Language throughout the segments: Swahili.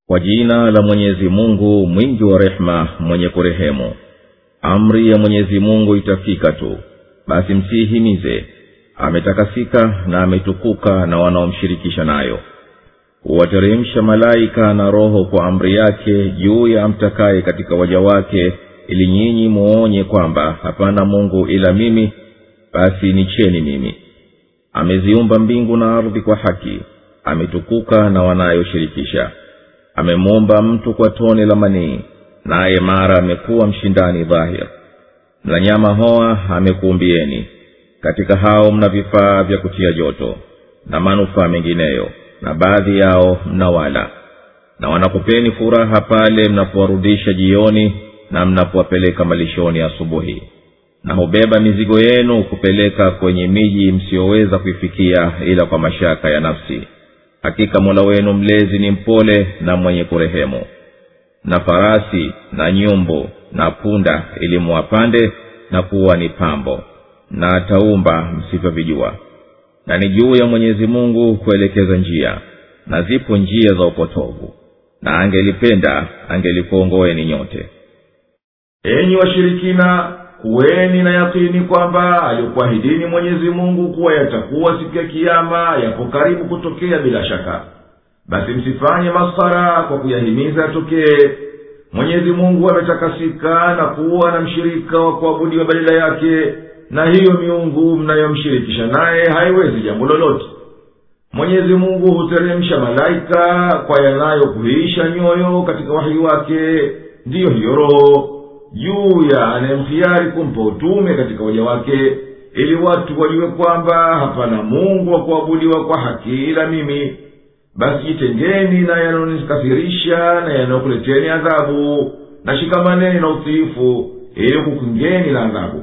kwa jina la mwenyezi mungu mwingi wa rehema mwenye kurehemu amri ya mwenyezi mungu itafika tu basi msiihimize ametakasika na ametukuka na wanaomshirikisha nayo huwateremsha malaika na roho kwa amri yake juu ya amtakaye katika waja wake ili nyinyi muonye kwamba hapana mungu ila mimi basi nicheni mimi ameziumba mbingu na ardhi kwa haki ametukuka na wanayoshirikisha amemuumba mtu kwa tone la manii naye mara amekuwa mshindani dhahir na nyama hoa amekuumbieni katika hao mna vifaa vya kutia joto na manufaa mengineyo na baadhi yao mnawala na wanakupeni furaha pale mnapowarudisha jioni na mnapowapeleka malishoni asubuhi na hubeba mizigo yenu kupeleka kwenye miji msiyoweza kuifikia ila kwa mashaka ya nafsi hakika mola wenu mlezi ni mpole na mwenye kurehemu na farasi na nyumbu na punda ili muwapande na kuwa ni pambo na ataumba msivyovijua na ni juu ya mwenyezi mungu kuelekeza njia na zipo njia za upotovu na angelipenda angelikuongoeni nyote enyi washirikina kuweni na yakini kwamba alikuahidini mwenyezi mungu kuwa yatakuwa siku ya kiama yapo karibu kutokea bila shaka basi msifanye maskhara kwa kuyahimiza yatokee mwenyezi mungu ametakasika na kuwa na mshirika wa kuabudiwa badala yake na hiyo miungu mnayomshirikisha naye haiwezi jambo lolote mwenyezi mungu huteremsha malaika kwa yanayokuhisha nyoyo katika wahi wake ndiyo hiyo roho juu ya anayemhiari kumpa utume katika waja wake ili watu wajue kwamba hapana mungu wa kuabudiwa kwa haki ila mimi basi jitengeni na yanayonikasirisha na yanayokuleteni adhabu na shikamaneni na utiifu ili kukingeni na adhabu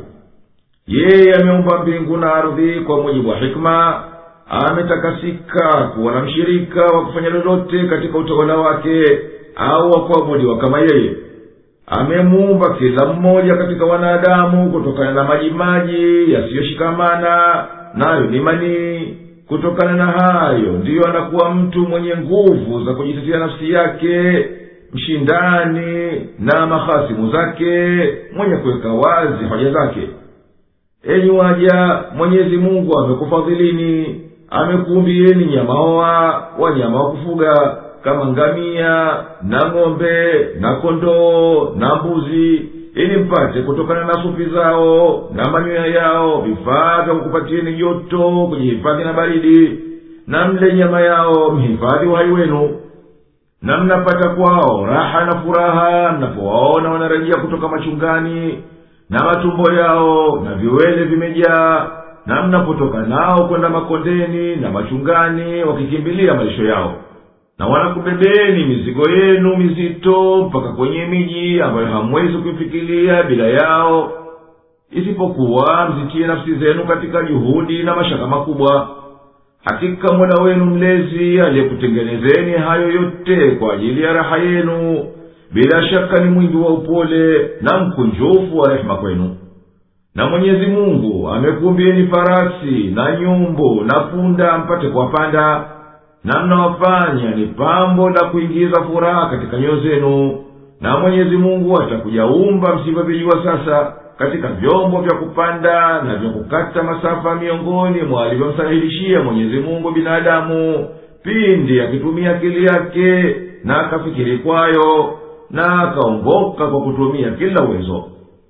yeye ameumba mbingu na ardhi kwa mujibu wa hikma ametakasika kuwa na mshirika wa kufanya lolote katika utawala wake au wa kuabudiwa kama yeye amemuumba kila mmoja katika wanadamu kutokana na majimaji yasiyoshikamana nayo ni manii kutokana na hayo ndiyo anakuwa mtu mwenye nguvu za kujitetea nafsi yake mshindani na mahasimu zake mwenye kuweka wazi hoja zake enyi waja mwenyezi mungu amekufadhilini amekuumbieni nyamaoa wanyama wa kufuga kama ngamia na ng'ombe na kondoo na mbuzi ili mpate kutokana na sufi zao na manyoya yao vifaa vya kukupatieni joto kujihifadhi na baridi na mle nyama yao mhifadhi uhai wenu na mnapata kwao raha na furaha mnapowaona wanarejea kutoka machungani na matumbo yao na viwele vimejaa na mnapotoka nao kwenda makondeni na machungani wakikimbilia malisho yao na wanakubebeni mizigo yenu mizito mpaka kwenye miji ambayo hamwezi kuifikilia bila yao isipokuwa mzitie nafsi zenu katika juhudi na mashaka makubwa hakika mola wenu mlezi aliyekutengenezeni hayo yote kwa ajili ya raha yenu bila shaka ni mwingi wa upole na mkunjufu wa rehema kwenu na mwenyezi mungu amekumbieni farasi na nyumbu na punda mpate kuwapanda na mnawafanya ni pambo la kuingiza furaha katika nyoyo zenu na mwenyezi mungu atakujaumba msivyovijua sasa katika vyombo vya kupanda na vya kukata masafa miongoni mwa alivyomsahilishia mwenyezi mungu binadamu pindi akitumia akili yake na akafikiri kwayo na akaongoka kwa kutumia kila uwezo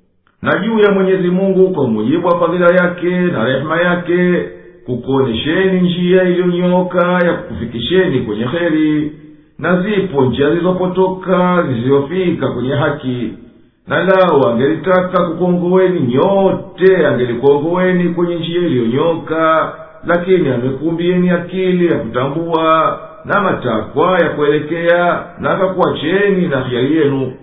na juu ya mwenyezi mungu kwa mujibu wa fadhila yake na rehema yake kukuonyesheni njia iliyonyooka ya kukufikisheni kwenye kheri na zipo njia zilizopotoka zisizofika kwenye haki na lao angelitaka kukuongoweni nyote angelikuongoweni kwenye njia iliyonyoka lakini amekumbieni akili ya kutambua na matakwa ya kuelekea na akakuacheni na hiari yenu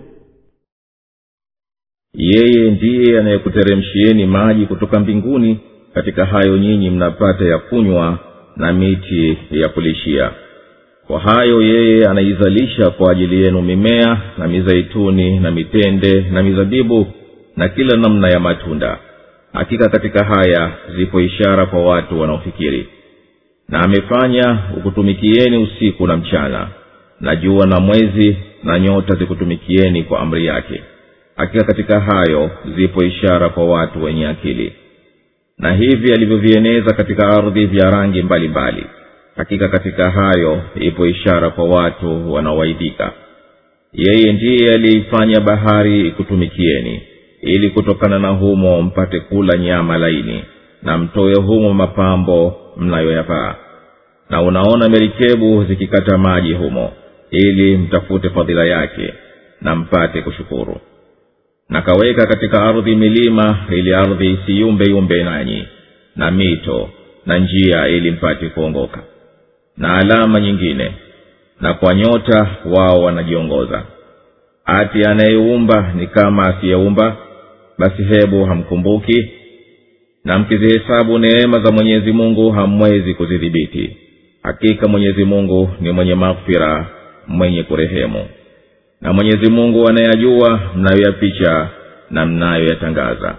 yeye ndiye anayekuteremshieni maji kutoka mbinguni katika hayo nyinyi mnapata ya kunywa na miti ya kulishia kwa hayo yeye anaizalisha kwa ajili yenu mimea na mizeituni na mitende na mizabibu na kila namna ya matunda hakika katika haya zipo ishara kwa watu wanaofikiri na amefanya ukutumikieni usiku na mchana na jua na mwezi na nyota zikutumikieni kwa amri yake hakika katika hayo zipo ishara kwa watu wenye akili na hivi alivyovieneza katika ardhi vya rangi mbalimbali mbali. hakika katika hayo ipo ishara kwa watu wanaowaidika yeye ndiye aliyeifanya bahari ikutumikieni ili kutokana na humo mpate kula nyama laini na mtoe humo mapambo mnayoyavaa na unaona merikebu zikikata maji humo ili mtafute fadhila yake na mpate kushukuru na kaweka katika ardhi milima ili ardhi isiyumbeyumbe nanyi na mito na njia ili mpate kuongoka na alama nyingine na kwa nyota wao wanajiongoza ati anayeumba ni kama asiyeumba basi hebu hamkumbuki na mkizihesabu neema za mwenyezi mungu hamwezi kuzidhibiti hakika mwenyezi mungu ni mwenye maghfira mwenye kurehemu na mwenyezi mungu anayajua mnayoyapicha na mnayoyatangaza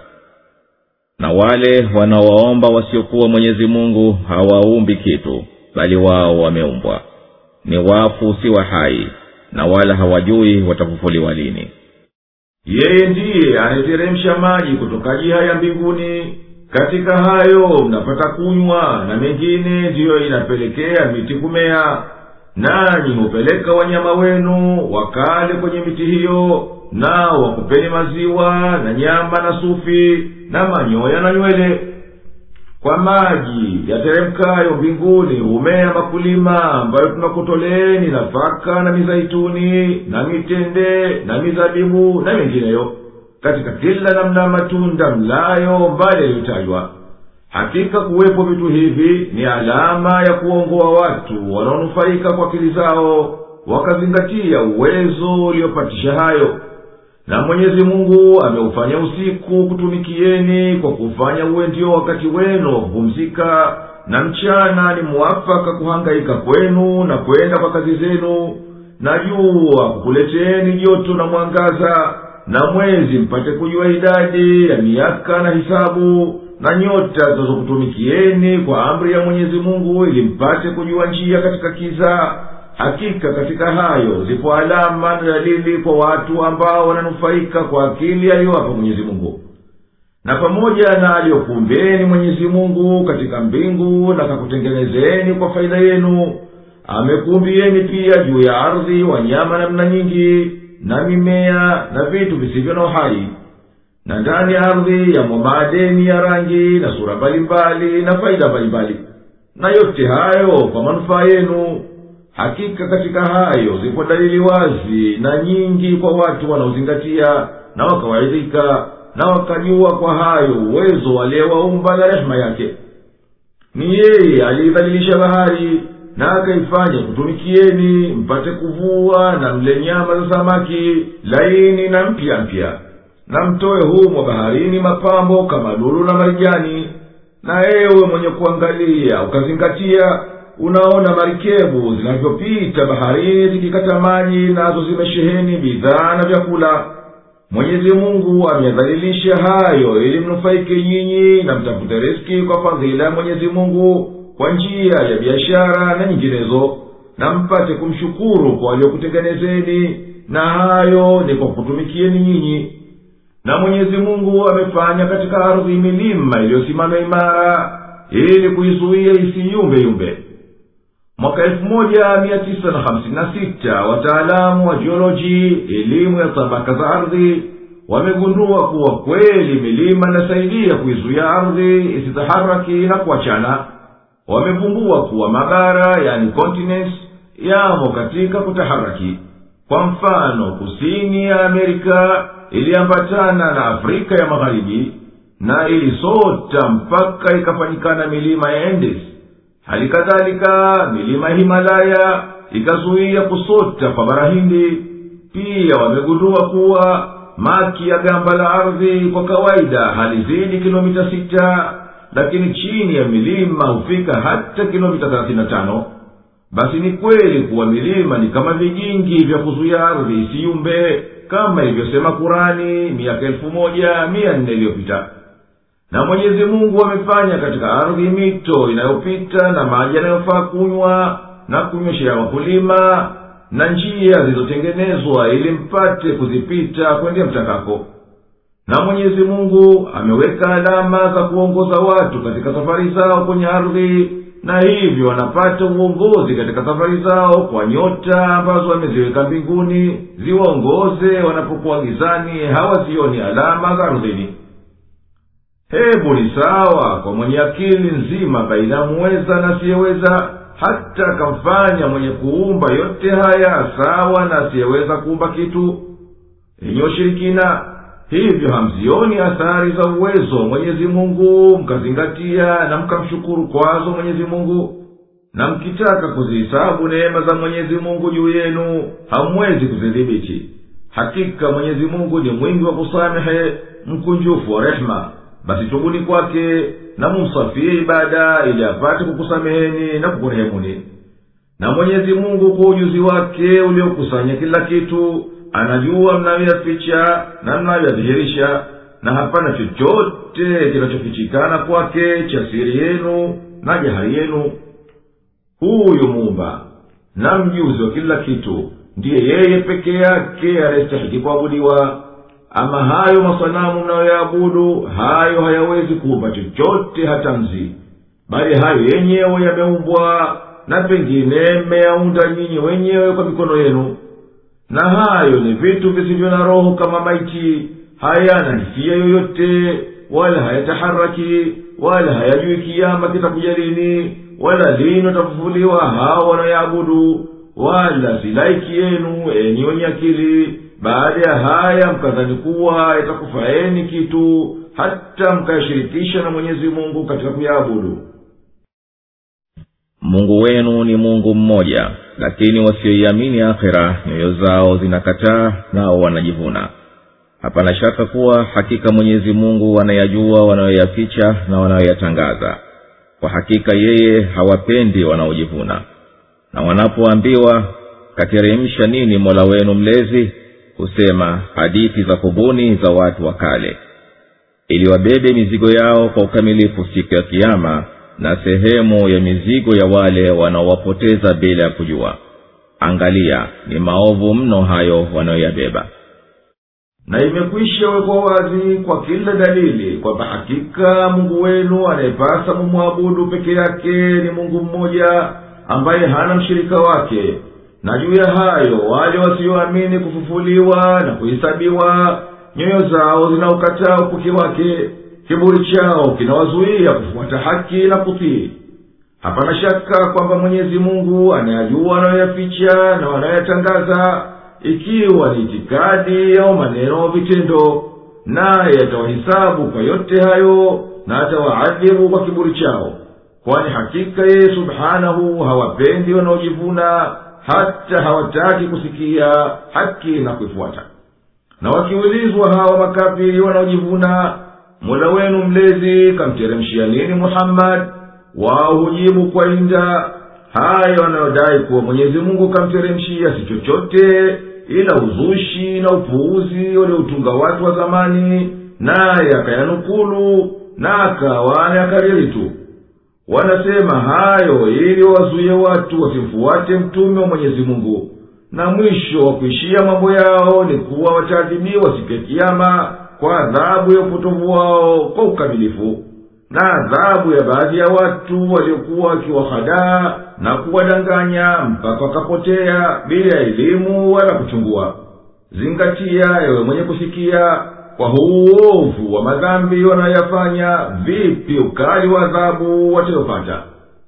na wale wanaowaomba wasiokuwa mwenyezi mungu hawaumbi kitu bali wao wameumbwa ni wafu si wa hai na wala hawajui watafufuliwa lini yeye ndiye anayeteremsha maji kutoka jiha ya mbinguni katika hayo mnapata kunywa na mengine ndiyo inapelekea miti kumea nanyi hupeleka wanyama wenu wakale kwenye miti hiyo nao wakupeni maziwa na nyama na sufi na manyoya na nywele kwa maji yateremkayo mbinguni humea makulima ambayo tunakutoleeni nafaka na mizaituni na mitende na mizabibu na mengineyo katika kila namna ya matunda mlayo mbali yaliyotajwa hakika kuwepo vitu hivi ni alama ya kuongoa watu wanaonufaika kwa akili zao wakazingatia uwezo uliopatisha hayo na mwenyezi mungu ameufanya usiku kutumikieni kwa kufanya uwe ndio wakati wenu wa kupumzika na mchana ni mwafaka kuhangaika kwenu na kwenda kwa kazi zenu na jua kukuleteeni joto na mwangaza na mwezi mpate kujua idadi ya miaka na hisabu na nyota zinazokutumikieni kwa amri ya mwenyezi mungu ili mpate kujua njia katika kiza hakika katika hayo zipo alama na dalili kwa watu ambao wananufaika kwa akili aliyowapa mwenyezi mungu na pamoja na aliyokumbeni mwenyezi mungu katika mbingu na kakutengenezeni kwa faida yenu amekuumbieni pia juu ya ardhi wanyama namna nyingi na mimea na vitu visivyo na uhai na ndani ya ardhi yamo maadeni ya rangi na sura mbalimbali na faida mbalimbali na yote hayo kwa manufaa yenu hakika katika hayo zipo dalili wazi na nyingi kwa watu wanaozingatia na wakawaidhika na wakajua kwa hayo uwezo waliyewaumba na rehema yake ni yeye aliidhalilisha bahari na akaifanya kutumikieni mpate kuvua na mle nyama za samaki laini na mpya mpya na mtoe humo baharini mapambo kama lulu na marijani na ewe mwenye kuangalia ukazingatia unaona marikebu zinavyopita baharini zikikata maji nazo zimesheheni bidhaa na vyakula mwenyezi mungu ameyadhalilisha hayo ili mnufaike nyinyi na mtafute riski kwa fadhila ya mwenyezi mungu kwa njia ya biashara na nyinginezo na mpate kumshukuru kwa waliokutengenezeni na hayo ni kwa kutumikieni nyinyi na mwenyezi mungu amefanya katika ardhi milima iliyosimama imara ili kuizuia isiyumbeyumbe mwaka elfu moja mia tisa na hamsini na sita wataalamu wa jioloji elimu ya tabaka za ardhi wamegundua kuwa kweli milima inasaidia kuizuia ardhi isitaharaki na kuachana wamevumbua kuwa mabara yani continents yamo katika kutaharaki kwa mfano kusini ya amerika iliambatana na afrika ya magharibi na ilisota mpaka ikafanyikana milima ya endes hali kadhalika milima ya himalaya ikazuia kusota kwa bara hindi pia wamegundua kuwa maki ya gamba la ardhi kwa kawaida halizidi kilomita sita lakini chini ya milima hufika hata kilomita thelathini na tano basi ni kweli kuwa milima ni kama vigingi vya kuzuia ardhi isiyumbe kama ilivyosema kurani miaka elfu moja mia nne iliyopita na mwenyezi mungu amefanya katika ardhi mito inayopita na maji yanayofaa kunywa na kunyweshea wakulima na njia zilizotengenezwa ili mpate kuzipita kwende mtakako na mwenyezi mungu ameweka alama za kuongoza watu katika safari zao kwenye ardhi na hivyo wanapata uongozi katika safari zao kwa nyota ambazo ameziweka mbinguni ziwaongoze wanapokuwa gizani hawazioni alama za ardhini hebu ni sawa kwa mwenye akili nzima baina ya muweza na asiyeweza hata akamfanya mwenye kuumba yote haya sawa na asiyeweza kuumba kitu yenye ushirikina hivyo hamzioni athari za uwezo wa mwenyezi mungu mkazingatia na mkamshukuru kwazo mwenyezi mungu na mkitaka kuzihisabu neema za mwenyezi mungu juu yenu hamwezi kuzidhibiti hakika mwenyezi mungu ni mwingi wa kusamehe mkunjufu wa rehema basi tubuni kwake na mumsafie ibada ili apate kukusameheni na kukurehemuni na mwenyezi mungu kwa ujuzi wake uliokusanya kila kitu anajua mnayoyaficha na mnayoyadhihirisha na hapana chochote kinachofichikana kwake cha siri yenu na jahari yenu huyu muumba na mjuzi wa kila kitu ndiye yeye peke yake anayestahiki kuabudiwa ama hayo masanamu mnayoyaabudu hayo hayawezi kuumba chochote hata mzi bali hayo yenyewe yameumbwa na pengine mmeyaunda nyinyi wenyewe kwa mikono yenu na hayo ni vitu visivyo na roho kama maiti hayana hisia yoyote wala hayataharaki wala hayajui kiama kitakuja lini wala lini watafufuliwa hao wanayoabudu wala silaiki yenu enyi wenye akili baada ya haya mkadhani kuwa yatakufaeni kitu hata mkayashirikisha na mwenyezi mungu katika kuyaabudu mungu wenu ni mungu mmoja lakini wasioiamini akhira nyoyo zao zinakataa nao wanajivuna hapana shaka kuwa hakika mwenyezi mungu anayajua wanayoyaficha na wanayoyatangaza kwa hakika yeye hawapendi wanaojivuna na wanapoambiwa kateremsha nini mola wenu mlezi husema hadithi za kubuni za watu wa kale ili wabebe mizigo yao kwa ukamilifu siku ya kiama na sehemu ya mizigo ya wale wanaowapoteza bila ya kujua angalia ni maovu mno hayo wanayoyabeba na imekwisha wekwa wazi kwa kila dalili kwamba hakika mungu wenu anayepasa mumwabudu peke yake ni mungu mmoja ambaye hana mshirika wake na juu ya hayo wale wasioamini kufufuliwa na kuhesabiwa nyoyo zao zinaukataa upuki wake kiburi chao kinawazuia kufuata haki na kutii hapana shaka kwamba mwenyezi mungu anayajua wanayoyaficha na wanayoyatangaza ikiwa ni itikadi au maneno au vitendo naye atawahisabu kwa yote hayo na atawaadhibu kwa kiburi chao kwani hakika yeye subhanahu hawapendi wanaojivuna hata hawataki kusikia haki na kuifuata na wakiulizwa hawa makafiri wanaojivuna mola wenu mlezi kamteremshia nini muhammadi wao hujibu kwa inda hayo wanayodai kuwa mwenyezi mungu kamteremshia si chochote ila uzushi na upuuzi walioutunga watu wa zamani naye akayanukulu na akawa anayakariri tu wanasema hayo ili wazuye watu wasimfuate mtume wa mwenyezi mungu na mwisho wa kuishia mambo yao ni kuwa wataadhibiwa siku ya kiama kwa adhabu ya upotovu wao kwa ukamilifu na adhabu ya baadhi ya watu waliokuwa wakiwahadaa na kuwadanganya mpaka wakapotea bila ya elimu wala kuchungua zingatia ewe mwenye kusikia kwa huu uovu wa madhambi wanayoyafanya vipi ukali wa adhabu watayopata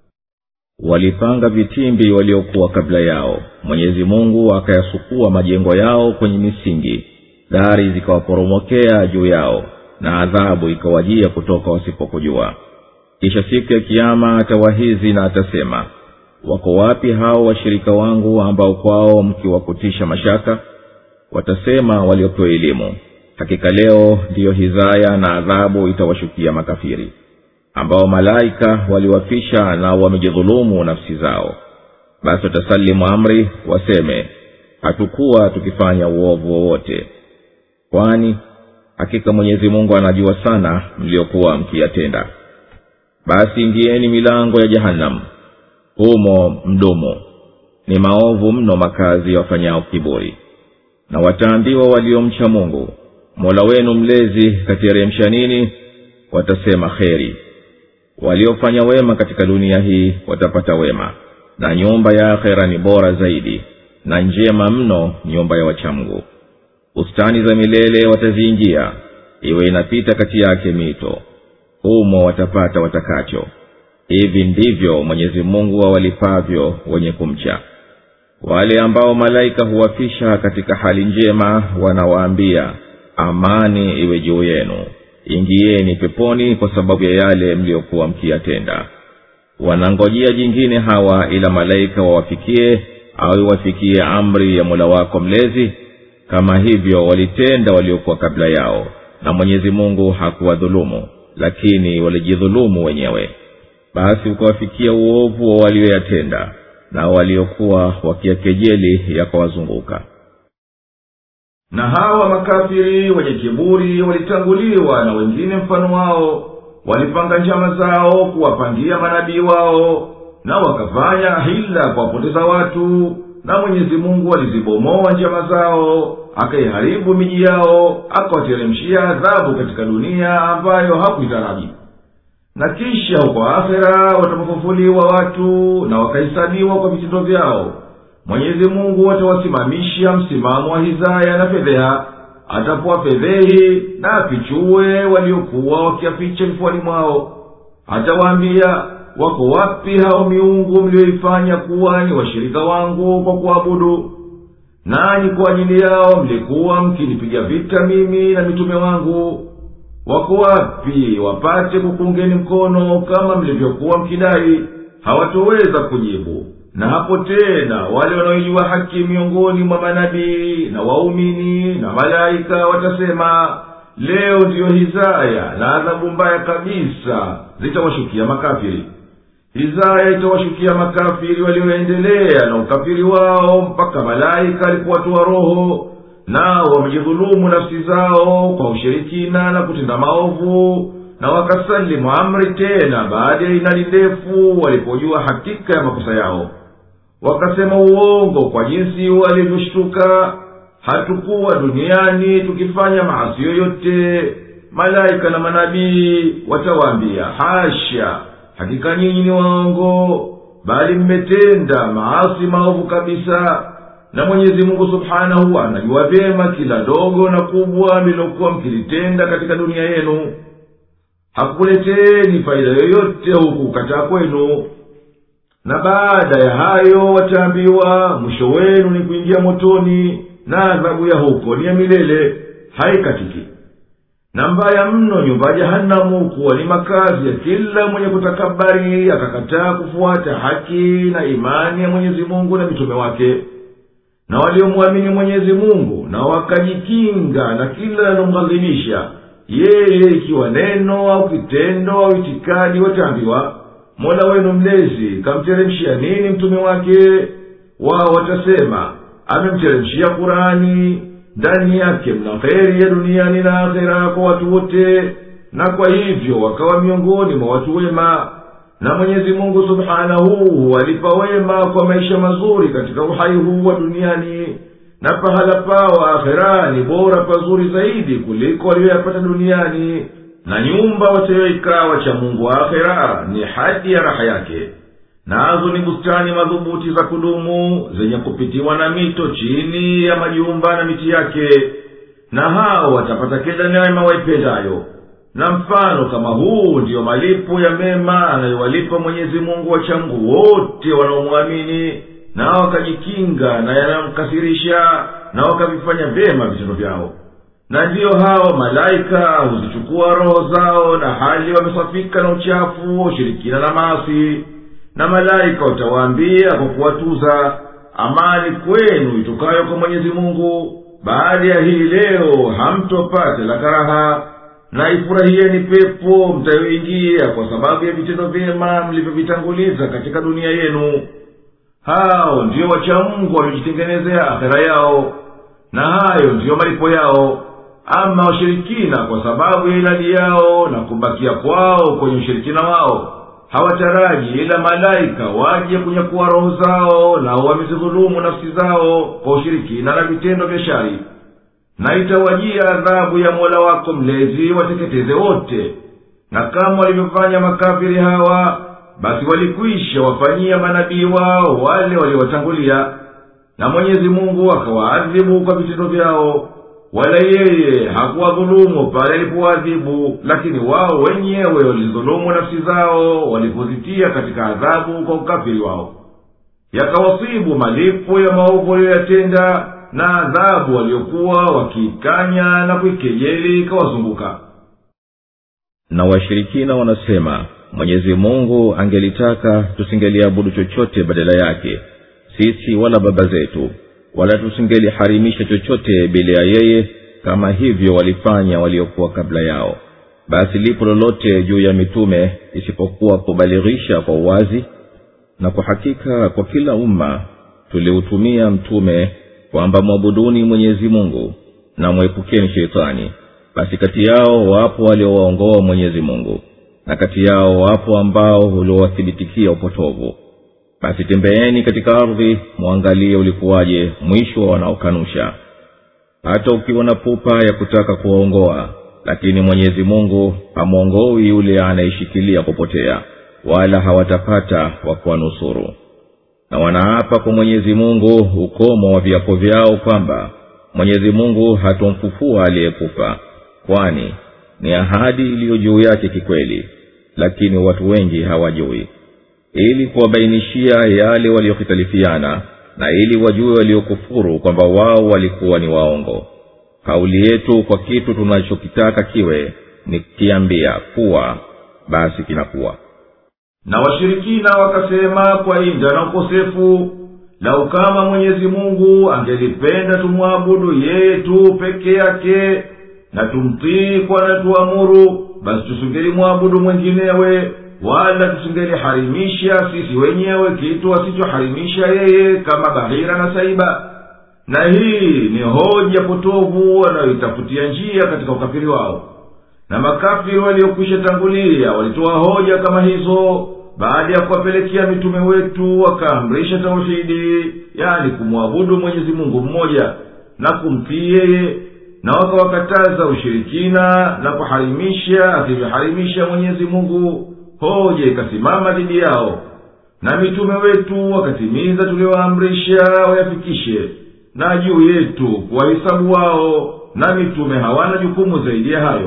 walipanga vitimbi waliokuwa kabla yao mwenyezi mungu akayasukua majengo yao kwenye misingi dari zikawaporomokea juu yao na adhabu ikawajia kutoka wasipokujua kisha siku ya kiama atawahizi na atasema wako wapi hao washirika wangu ambao kwao mkiwakutisha mashaka watasema waliopewa elimu hakika leo ndiyo hizaya na adhabu itawashukia makafiri ambao malaika waliwafisha na wamejidhulumu nafsi zao basi watasalimu amri waseme hatukuwa tukifanya uovu wowote kwani hakika mwenyezi mungu anajua sana mliokuwa mkiyatenda basi ingieni milango ya jahannam humo mdomo ni maovu mno makazi ya wafanyao kiburi na wataambiwa waliomcha mungu mola wenu mlezi kateremsha nini watasema kheri waliofanya wema katika dunia hii watapata wema na nyumba ya akhera ni bora zaidi na njema mno nyumba ya wachamgu bustani za milele wataziingia iwe inapita kati yake mito humo watapata watakacho hivi ndivyo mwenyezi mungu awalipavyo wenye kumcha wale ambao malaika huwafisha katika hali njema wanawaambia amani iwe juu yenu ingieni peponi kwa sababu ya yale mliyokuwa mkiyatenda wanangojea jingine hawa ila malaika wawafikie au iwafikie amri ya mola wako mlezi kama hivyo walitenda waliokuwa kabla yao na mwenyezi mungu hakuwadhulumu lakini walijidhulumu wenyewe basi ukawafikia uovu wa walioyatenda na waliokuwa wakiyakejeli yakawazunguka na hawa makafiri wenye kiburi walitanguliwa na wengine mfano wao walipanga njama zao kuwapangia manabii wao na wakafanya hila kuwapoteza watu na mwenyezi mungu alizibomoa njama zao akaiharibu miji yao akawateremshia adhabu katika dunia ambayo hakuitaraji na kisha huko akhera watapofufuliwa watu na wakahesabiwa kwa vitendo vyao mwenyezi mungu atawasimamisha msimamo wa hizaya na fedheha atapowafedhehi na afichue waliokuwa wakiaficha vifuani mwao atawaambia wako wapi hao miungu mliyoifanya kuwa ni washirika wangu kwa kuabudu nanyi kwa ajili yao mlikuwa mkinipiga vita mimi na mitume wangu wako wapi wapate kukungeni mkono kama mlivyokuwa mkidai hawatoweza kujibu na hapo tena wale wanaoijua haki miongoni mwa manabii na waumini na malaika watasema leo ndiyo hizaya na adhabu mbaya kabisa zitawashukia makafiri hizaya itawashukia makafiri walioendelea na ukafiri wao mpaka malaika alipowatoa roho nao wamejidhulumu nafsi zao kwa ushirikina na kutenda maovu na wakasalimu amri tena baada ya inali ndefu walipojua hakika ya makosa yao wakasema uongo kwa jinsi walivyoshtuka hatukuwa duniani tukifanya maasi yoyote malaika na manabii watawaambia hasha hakika nyinyi ni waongo bali mmetenda maasi maovu kabisa na mwenyezi mungu subhanahu anajua vyema kila dogo na kubwa mlilokuwa mkilitenda katika dunia yenu hakukuleteni faida yoyote huku kukataa kwenu na baada ya hayo wataambiwa mwisho wenu ni kuingia motoni na adhabu ya huko ni ya milele haikatiki na mbaya mno nyumba ya jahanamu kuwa ni makazi ya kila mwenye kutakabari akakataa kufuata haki na imani ya mwenyezi mungu na mitume wake na waliomwamini mwenyezi mungu na wakajikinga na kila yanomghadhibisha yeye ikiwa neno au kitendo au itikadi wataambiwa mola wenu mlezi kamteremshia nini mtume wake wao watasema amemteremshia kurani ndani yake mna kheri ya duniani na akhera kwa watu wote na kwa hivyo wakawa miongoni mwa watu wema na mwenyezi mungu subhanahu huwalipa wema kwa maisha mazuri katika uhai huu wa duniani na pahala pao akhera ni bora pazuri zaidi kuliko waliyoyapata duniani na nyumba watayoikaa wacha mungu wa akhera ni hadi ya raha yake nazo ni bustani madhubuti za kudumu zenye kupitiwa na mito chini ya majumba na miti yake na hao watapata kila neema waipendayo na mfano kama huu ndiyo malipo ya mema anayowalipa mwenyezi mungu wachangu wote wanaomwamini na wakajikinga na yanayomkasirisha na wakavifanya vyema vitendo vyao na ndiyo hao malaika huzichukua roho zao na hali wamesafika na uchafu ushirikina na maasi na malaika watawaambia kwa kuwatuza amani kwenu itokayo kwa mwenyezi mungu baada ya hii leo hamtopate la karaha na ifurahieni pepo mtayoingia kwa sababu ya vitendo vyema mlivyovitanguliza katika dunia yenu hao ndiyo wachamungu wamejitengenezea akhera yao na hayo ndiyo malipo yao ama washirikina kwa sababu ya ilani yao na kubakia kwao kwenye ushirikina wao hawataraji ila malaika waje kunyakuwa roho zao nao wamezidhulumu nafsi zao kwa ushirikina na vitendo vya shari na itawajia adhabu ya mola wako mlezi wateketeze wote na kama walivyofanya makafiri hawa basi walikwisha wafanyia manabii wao wale waliowatangulia na mwenyezi mungu akawaadhibu kwa vitendo vyao wala yeye hakuwadhulumu pale alipowaadhibu lakini wao wenyewe walidhulumu nafsi zao walipozitia katika adhabu kwa ukafiri wao yakawasibu malipo ya maovu waliyoyatenda na adhabu waliokuwa wakiikanya na kuikejeli ikawazunguka na washirikina wanasema mwenyezi mungu angelitaka tusingeliabudu chochote badala yake sisi wala baba zetu wala tusingeliharimisha chochote bila ya yeye kama hivyo walifanya waliokuwa kabla yao basi lipo lolote juu ya mitume isipokuwa kubalighisha kwa uwazi na kwa hakika kwa kila umma tuliutumia mtume kwamba mwabuduni mwenyezi mungu na mwepukeni sheitani basi kati yao wapo waliowaongoa mwenyezi mungu na kati yao wapo ambao uliowathibitikia upotovu basi tembeeni katika ardhi mwangalie ulikuwaje mwisho wa wanaokanusha hata ukiwa na pupa ya kutaka kuwaongoa lakini mwenyezi mungu hamwongoi yule anayeshikilia kupotea wala hawatapata wa kuwanusuru na wanaapa kwa mwenyezi mungu ukomo wa viapo vyao kwamba mwenyezi mungu hatomfufua aliyekufa kwani ni ahadi iliyo juu yake kikweli lakini watu wengi hawajui ili kuwabainishia yale waliohitalifiana na ili wajue waliokufuru kwamba wao walikuwa ni waongo kauli yetu kwa kitu tunachokitaka kiwe ni kiambia kuwa basi kinakuwa na washirikina wakasema kwa inda na ukosefu lau kama mwenyezi mungu angelipenda tumwabudu yeye tu peke yake na tumtii kwa natuamuru basi tusingelimwabudu mwenginewe wala tusingeliharimisha sisi wenyewe kitu asichoharimisha yeye kama bahira na saiba na hii ni hoja potovu wanayoitafutia njia katika ukafiri wao na makafiri waliokwisha tangulia walitoa hoja kama hizo baada ya kuwapelekea mitume wetu wakaamrisha tauhidi yani kumwabudu mwenyezi mungu mmoja na kumtii yeye na wakawakataza ushirikina na kuharimisha asivyoharimisha mwenyezi mungu hoja ikasimama dhidi yao na mitume wetu wakatimiza tuliowaamrisha wayafikishe na juu yetu kuwahisabu wao na mitume hawana jukumu zaidi ya hayo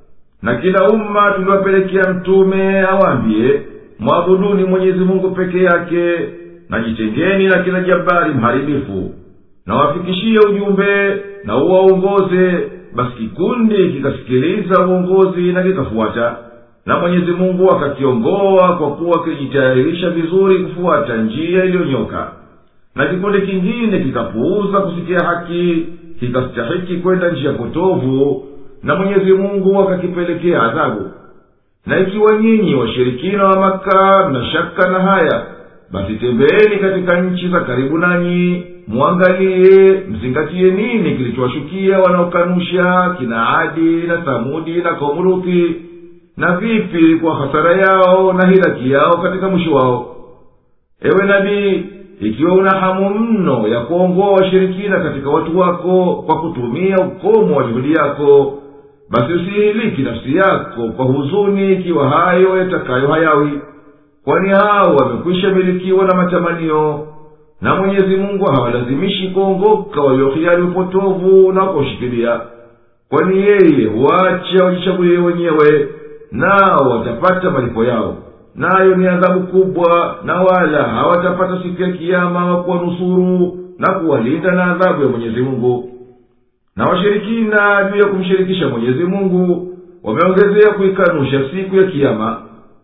na kila umma tuliwapelekea mtume awaambie mwabuduni mwenyezi mungu peke yake na jitengeni na kila jabari mharibifu na wafikishie ujumbe na uwaongoze basi kikundi kikasikiliza uongozi na kikafuata na mwenyezi mungu akakiongoa kwa kuwa kilijitayarisha vizuri kufuata njia iliyonyoka na kikundi kingine kikapuuza kusikia haki kikastahiki kwenda njia potovu na mwenyezi mungu akakipelekea adhabu na ikiwa nyinyi washirikina wa maka mna shaka na haya basi tembeeni katika nchi za karibu nanyi mwangalie mzingatie nini kilichowashukia wanaokanusha kina adi na samudi na kaumuruthi na vipi kwa hasara yao na hilaki yao katika mwisho wao ewe nabii ikiwa una hamu mno ya kuongoa washirikina katika watu wako kwa kutumia ukomo wa juhudi yako basi usihiliki nafsi yako kwa huzuni ikiwa hayo yatakayo hayawi kwani hao wamekwisha milikiwa na matamanio na mwenyezi mungu hawalazimishi kuongoka waliohiari upotovu na kuushikilia kwani yeye huacha wajichagulie wenyewe nao watapata malipo yao nayo ni adhabu kubwa na wala hawatapata siku ya kiama wa kuwanusuru na kuwalinda na adhabu ya mwenyezi mungu na washirikina juu ya kumshirikisha mwenyezi mungu wameongezea kuikanusha siku ya kiama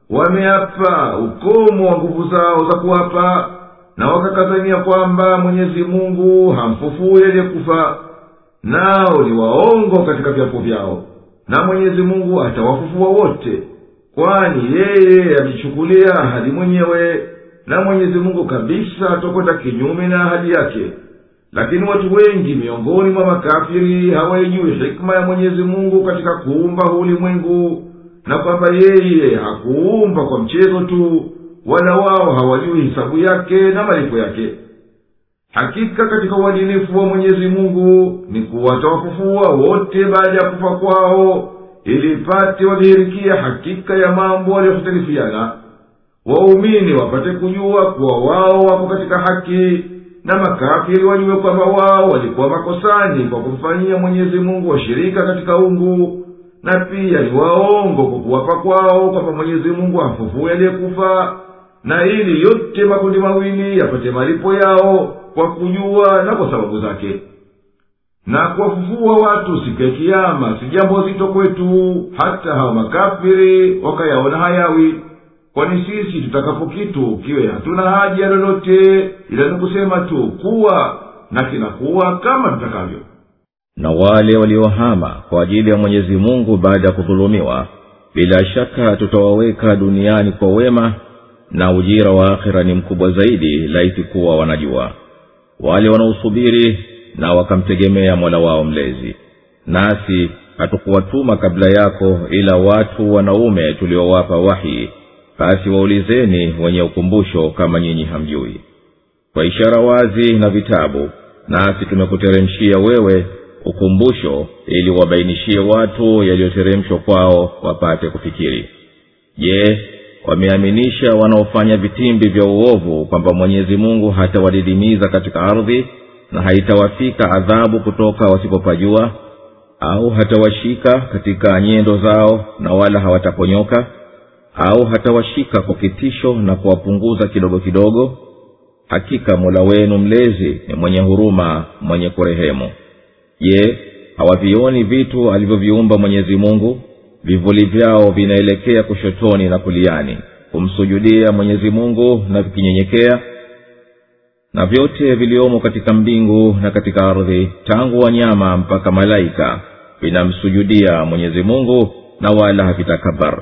wameapa ukomo wa nguvu zao za kuwapa na wakakazania kwamba mwenyezi mungu hamfufui aliyekufa nao ni waongo katika vyapo vyao na mwenyezi mungu atawafufua wote kwani yeye amechukulia ahadi mwenyewe na mwenyezi mungu kabisa atokwenda kinyume na ahadi yake lakini watu wengi miongoni mwa makafiri hawaijui hikma ya mwenyezi mungu katika kuumba huu ulimwengu na kwamba yeye hakuumba kwa mchezo tu wala wao hawajui hisabu yake na malipo yake hakika katika uadilifu wa mwenyezi mungu ni kuwa atawafufua wote baada ya kufa kwao ili ipate wadhihirikia hakika ya mambo waliyohtalifiana waumini wapate kujua kuwa wao wako katika haki na makafiri wajue kwamba wao walikuwa makosani kwa kumfanyia mwenyezi mungu washirika katika ungu na pia ni waongo kwa kuwapa kwao kwamba mwenyezi mungu amfufue aliyekufa na ili yote makundi mawili yapate malipo yao kwa kujua na kwa sababu zake na kuwafufua watu siku ya kiama si jambo zito kwetu hata hawa makafiri wakayaona hayawi kwani sisi tutakapo kitu kiwe hatuna haja lolote ila ni kusema tu kuwa na kinakuwa kama tutakavyo na wale waliohama kwa ajili ya mwenyezi mungu baada ya kudhulumiwa bila shaka tutawaweka duniani kwa wema na ujira wa akhira ni mkubwa zaidi laiti kuwa wanajua wale wanaosubiri na wakamtegemea mola wao mlezi nasi hatukuwatuma kabla yako ila watu wanaume tuliowapa wahi basi waulizeni wenye ukumbusho kama nyinyi hamjui kwa ishara wazi na vitabu nasi tumekuteremshia wewe ukumbusho ili wabainishie watu yaliyoteremshwa kwao wapate kufikiri je wameaminisha wanaofanya vitimbi vya uovu kwamba mwenyezi mungu hatawadidimiza katika ardhi na haitawafika adhabu kutoka wasipopajua au hatawashika katika nyendo zao na wala hawataponyoka au hatawashika kwa kitisho na kuwapunguza kidogo kidogo hakika mola wenu mlezi ni mwenye huruma mwenye kurehemu je hawavioni vitu alivyoviumba mwenyezi mungu vivuli vyao vinaelekea kushotoni na kuliani kumsujudia mwenyezi mungu na vikinyenyekea na vyote viliomo katika mbingu na katika ardhi tangu wanyama mpaka malaika vinamsujudia mwenyezi mungu na wala havitakabar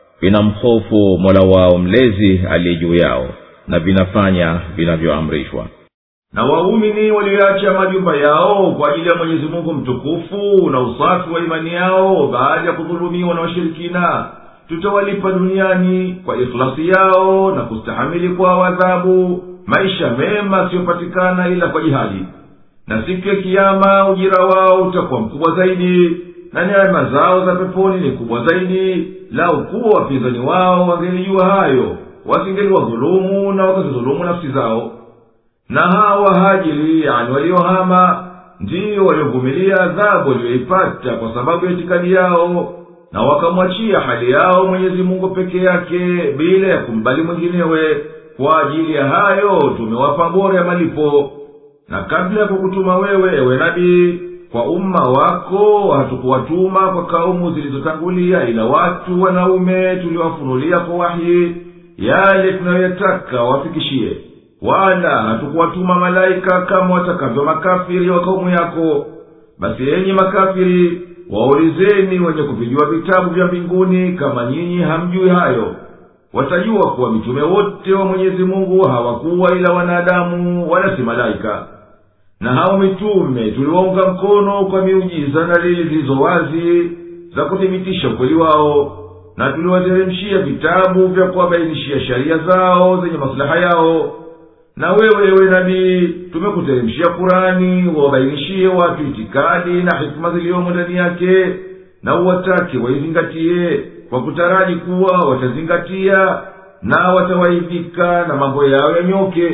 vinamhofu mola wao mlezi aliye juu yao na vinafanya vinavyoamrishwa na waumini walioacha majumba yao kwa ajili ya mwenyezi mungu mtukufu na usafi wa imani yao baada ya kudhulumiwa na washirikina tutawalipa duniani kwa ikhlasi yao na kustahamili kwao adhabu maisha mema asiyopatikana ila kwa jihadi na siku ya kiama ujira wao utakuwa mkubwa zaidi na neema zao za peponi ni kubwa zaidi lau kuwa wapinzani wao wangelijua hayo wasingeliwadhulumu na wakazidhulumu nafsi zao na hawa hajiri yani waliohama ndiyo waliovumilia adhabu walioipata kwa sababu ya itikadi yao na wakamwachia hali yao mwenyezi mungu peke yake bila ya kumbali mwinginewe kwa ajili ya hayo tumewapa bora ya malipo na kabla ya kukutuma wewe ewe nabii kwa umma wako hatukuwatuma kwa kaumu zilizotangulia ila watu wanaume tuliwafunulia kwa wahi yale tunayoyataka wafikishie wala hatukuwatuma malaika kama watakavyo makafiri wa kaumu yako basi enyi makafiri waulizeni wenye kuvijua vitabu vya mbinguni kama nyinyi hamjui hayo watajua kuwa mitume wote wa mwenyezi mungu hawakuwa ila wanadamu wala si malaika na hao mitume tuliwaunga mkono kwa miujiza na lili zilizo wazi za kuthibitisha ukweli wao na tuliwateremshia vitabu vya kuwabainishia sheria zao zenye maslaha yao na wewe ewe nabii tumekuteremshia kurani wawabainishie watu itikadi na hikima ziliyomo ndani yake na uwatake waizingatie kwa kutaraji kuwa watazingatia na watawaidhika na mambo yao yanyoke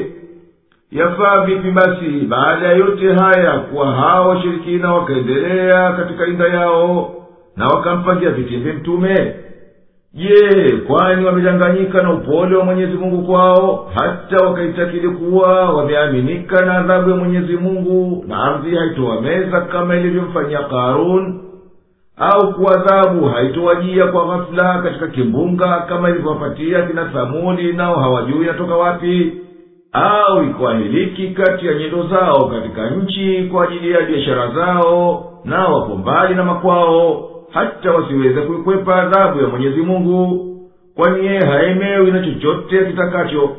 yafaa vipi basi baada ya yote haya kuwa hawa washirikina wakaendelea katika inda yao na wakampangia vitimbi mtume je kwani wamedanganyika na upole wa mwenyezi mungu kwao hata wakaitakidi kuwa wameaminika na adhabu ya mwenyezi mungu na ardhi haitowameza kama ilivyomfanyia karun au kuadhabu haitowajia kwa ghafula katika kimbunga kama ilivyowapatia kina thamudi nao hawajui natoka wapi au ikuahiliki kati ya nyendo zao katika nchi kwa ajili ya biashara zao nao wapo mbali na makwao hata wasiweze kuikwepa adhabu ya mwenyezi mungu kwani yeye haemewi na chochote kitakacho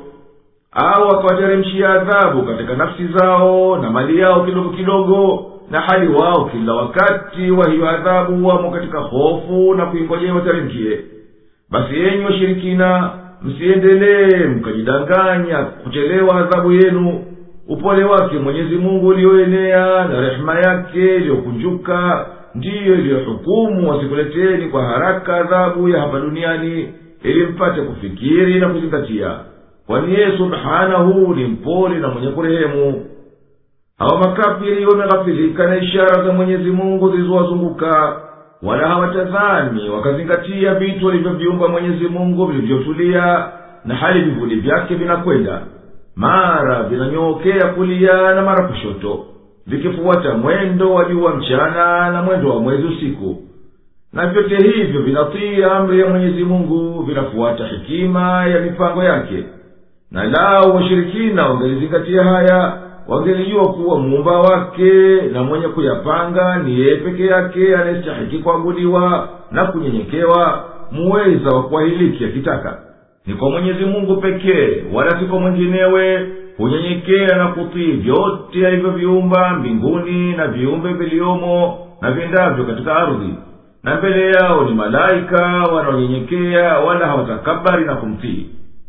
au akawateremshia adhabu katika nafsi zao na mali yao kidogo kidogo na hali wao kila wakati wa hiyo adhabu wamo katika hofu na kuingojea wateremkie basi yenyi washirikina msiendelee mkajidanganya kuchelewa adhabu yenu upole wake mwenyezi mungu ulioenea na rehema yake iliyokunjuka ndiyo iliyohukumu wasikuleteni kwa haraka adhabu ya hapa duniani ili mpate kufikiri na kuzingatia kwani yeye subhanahu ni mpole na mwenye kurehemu hawa makafiri wameghafilika na ishara za mwenyezi mungu zilizowazunguka wala hawatazami wakazingatia vitu walivyoviumba mwenyezi mungu vilivyotulia na hali vivuli vyake vinakwenda mara vinanyookea kulia na mara kushoto vikifuata mwendo wa jua mchana na mwendo wa mwezi usiku na vyote hivyo vinatii amri ya mwenyezi mungu vinafuata hekima ya mipango yake na lao washirikina wangelizingatia haya wangelijua kuwa muumba wake na mwenye kuyapanga ni yeye peke yake anayestahiki kuabudiwa na kunyenyekewa muweza wa kuahiliki akitaka ni kwa mwenyezi mungu pekee wala si kwa mwenginewe hunyenyekea na kutii vyote alivyoviumba mbinguni na viumbe viliomo na viendavyo katika ardhi na mbele yao ni malaika wanaonyenyekea wala hawatakabari na kumtii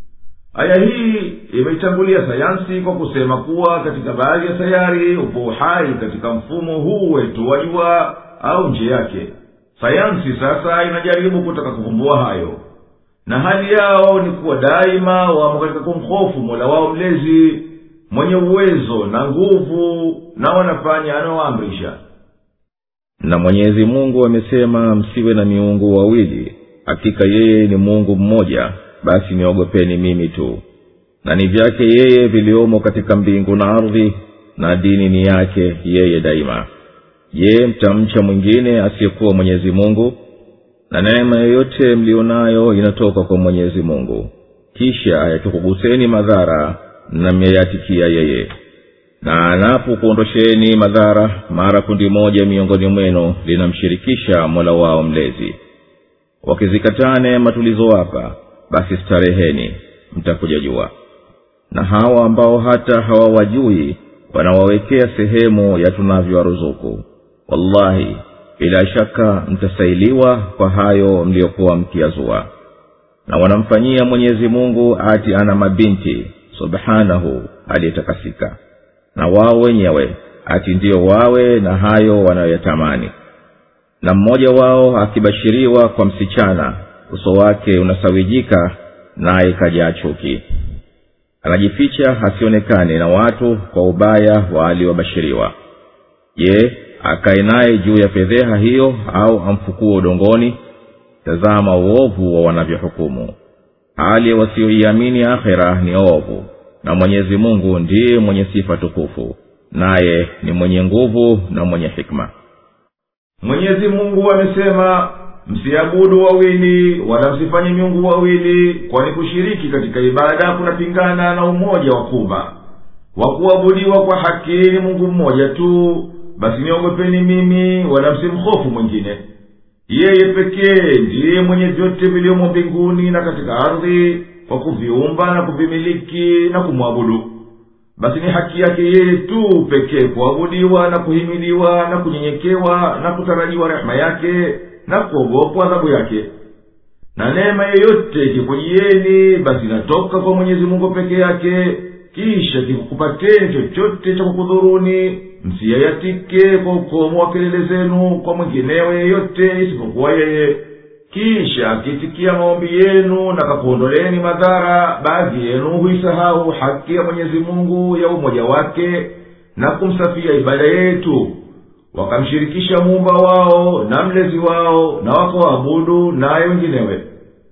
aya hii imeitangulia sayansi kwa kusema kuwa katika baadhi ya sayari upo uhai katika mfumo huu wetu wa jua au nje yake sayansi sasa inajaribu kutaka kuvumbua hayo na hali yao ni kuwa daima wamo katika kumhofu mola wao mlezi mwenye uwezo na nguvu na wanafanya anaoamrisha na mwenyezi mungu amesema msiwe na miungu wawili hakika yeye ni mungu mmoja basi niogopeni mimi tu na ni vyake yeye viliomo katika mbingu na ardhi na dini ni yake yeye daima je mtamcha mwingine asiyekuwa mwenyezi mungu na neema yoyote mlionayo inatoka kwa mwenyezi mungu kisha yakikuguseni madhara na mmeyatikia yeye na anapokuondosheni madhara mara kundi moja miongoni mwenu linamshirikisha mola wao mlezi wakizikataa neema tulizowapa basi stareheni mtakuja jua na hawa ambao hata hawawajui wanawawekea sehemu ya tunavyowaruzuku wallahi bila shaka mtasailiwa kwa hayo mliyokuwa mkiyazua na wanamfanyia mwenyezi mungu ati ana mabinti subhanahu aliyetakasika na wao wenyewe ati ndiyo wawe na hayo wanayoyatamani na mmoja wao akibashiriwa kwa msichana uso wake unasawijika naye kajaa chuki anajificha asionekane na watu kwa ubaya wa aliobashiriwa je akae naye juu ya fedheha hiyo au amfukue udongoni tazama uovu wa wanavyohukumu hali wasioiamini akhera ni ovu na mwenyezi mungu ndiye mwenye sifa tukufu naye ni mwenye nguvu na mwenye hikma mwenyezi mungu amesema msiabudu wawili wala msifanye miungu wawili kwani kushiriki katika ibada kunapingana na umoja wa kumba wa kuabudiwa kwa haki ni mungu mmoja tu basi niogopeni mimi wala msimhofu mwingine yeye pekee ndiye mwenye vyote viliomo mbinguni na katika ardhi kwa kuviumba na kuvimiliki na kumwabudu basi ni haki yake yeye tu pekee kuabudiwa na kuhimiliwa na kunyenyekewa na kutarajiwa rehema yake na kuogopwa adhabu yake na neema yeyote ikikujieni basi inatoka kwa mwenyezi mungu peke yake kisha kikukupateni chochote cha kukudhuruni msiyayatike kwa ukomo wa kelele zenu kwa mwinginewe yeyote isipokuwa yeye kisha akitikia maombi yenu na kakuondoleni madhara baadhi yenu huisahau haki ya mwenyezi mungu ya umoja wake na kumsafia ibada yetu wakamshirikisha muumba wao na mlezi wao na wakawaabudu naye wenginewe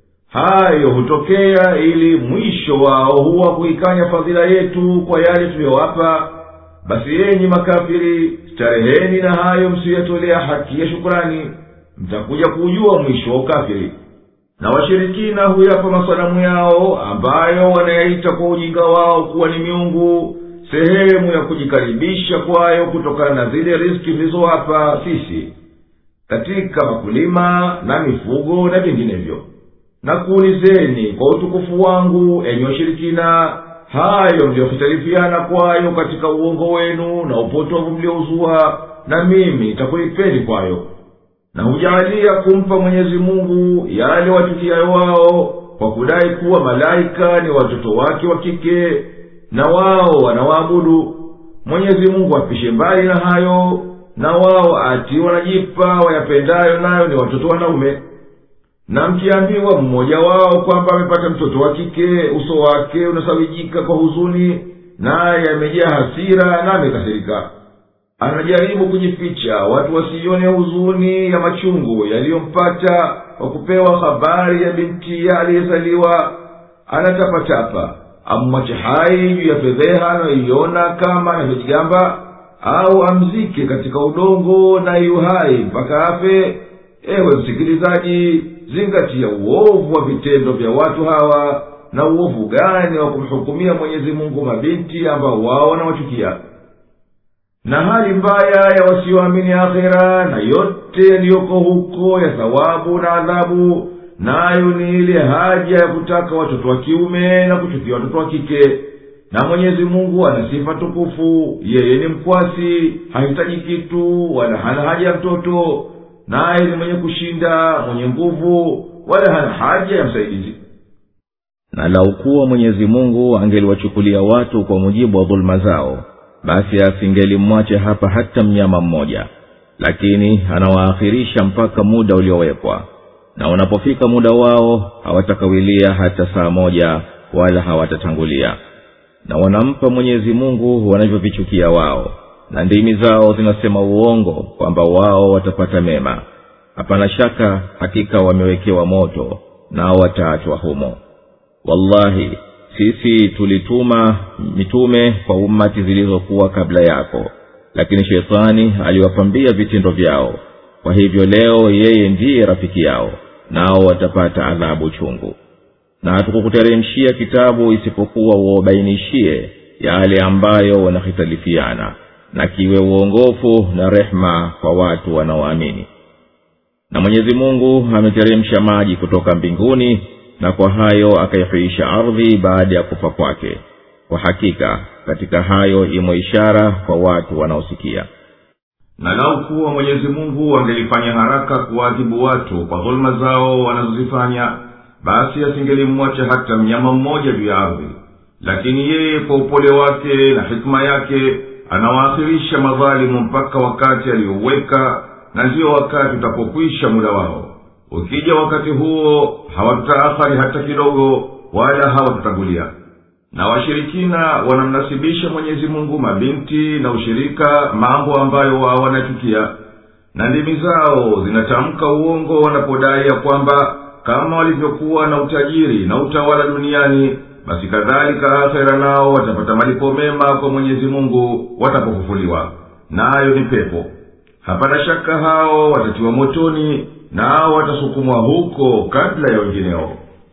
hayo hutokea ili mwisho wao huwa kuikanya fadhila yetu kwa yale tuliyowapa basi yenyi makafiri stareheni na hayo msiyoyatolea haki ya shukurani mtakuja kuujua mwisho wa ukafiri na washirikina huyapa masanamu yao ambayo wanayaita kwa ujinga wao kuwa ni miungu sehemu ya kujikaribisha kwayo kutokana na zile riski mlizowapa sisi katika makulima na mifugo na vinginevyo na kuulizeni kwa utukufu wangu enyi washirikina hayo mliyohitarifiana kwayo katika uongo wenu na upotovu mliouzua na mimi takulipeni kwayo na hujaalia kumpa mwenyezi mungu yale watukiayo wao kwa kudai kuwa malaika ni watoto wake wa kike na wao wanawaabudu mwenyezi mungu apishe mbali na hayo na wao ati wanajipa wayapendayo nayo ni watoto wanaume na mkiambiwa mmoja wao kwamba amepata mtoto wa kike uso wake unasawijika kwa huzuni naye amejaa hasira na amekasirika anajaribu kujificha watu wasione huzuni ya machungu yaliyompata kwa kupewa habari ya bintiya aliyezaliwa anatapatapa amwache hai juu ya fedheha anayoiona kama anavyojigamba au amzike katika udongo na yuhai mpaka afe ewe msikilizaji zingatia uovu wa vitendo vya watu hawa na uovu gani wa kumhukumia mwenyezi mungu mabinti ambao wao wanawachukia na hali mbaya ya wasioamini akhera na yote yaliyoko huko ya thawabu na adhabu nayo ni ile haja ya kutaka watoto wa kiume na kuchukia watoto wa kike na mwenyezi mungu ana sifa tukufu yeye ni mkwasi hahitaji kitu wala hana haja ya mtoto naye ni mwenye kushinda mwenye nguvu wala hana haja ya msaidizi na lau kuwa mwenyezi mungu angeliwachukulia watu kwa mujibu wa dhuluma zao basi asingelimwache hapa hata mnyama mmoja lakini anawaakhirisha mpaka muda uliowekwa na unapofika muda wao hawatakawilia hata saa moja wala hawatatangulia na wanampa mwenyezi mungu wanavyovichukia wao na ndimi zao zinasema uongo kwamba wao watapata mema hapana shaka hakika wamewekewa moto nao wataachwa humo wallahi sisi tulituma mitume kwa ummati zilizokuwa kabla yako lakini shetani aliwapambia vitendo vyao kwa hivyo leo yeye ndiye rafiki yao nao watapata adhabu chungu na hatukukuteremshia kitabu isipokuwa uwabainishie yale ambayo wanahitalifiana na kiwe uongofu na rehema kwa watu wanaoamini na mwenyezi mungu ameteremsha maji kutoka mbinguni na kwa hayo akaihuisha ardhi baada ya kufa kwake kwa hakika katika hayo imo ishara kwa watu wanaosikia na lau kuwa mwenyezi mungu angelifanya haraka kuwaadhibu watu kwa dhuluma zao wanazozifanya basi asingelimwacha hata mnyama mmoja juu ya ardhi lakini yeye kwa upole wake na hikima yake anawaakhirisha madhalimu mpaka wakati aliyouweka na ndiyo wakati utapokwisha muda wao ukija wakati huo hawatutaakhari hata kidogo wala hawatutangulia na washirikina wanamnasibisha mwenyezi mungu mabinti na ushirika mambo ambayo wao wanachukia na ndimi zao zinatamka uongo wanapodai ya kwamba kama walivyokuwa na utajiri na utawala duniani basi kadhalika akhera nao watapata malipo mema kwa mwenyezi mungu watapofufuliwa nayo ni pepo hapana shaka hao watatiwa motoni nao watasukumwa huko kabla ya wengineo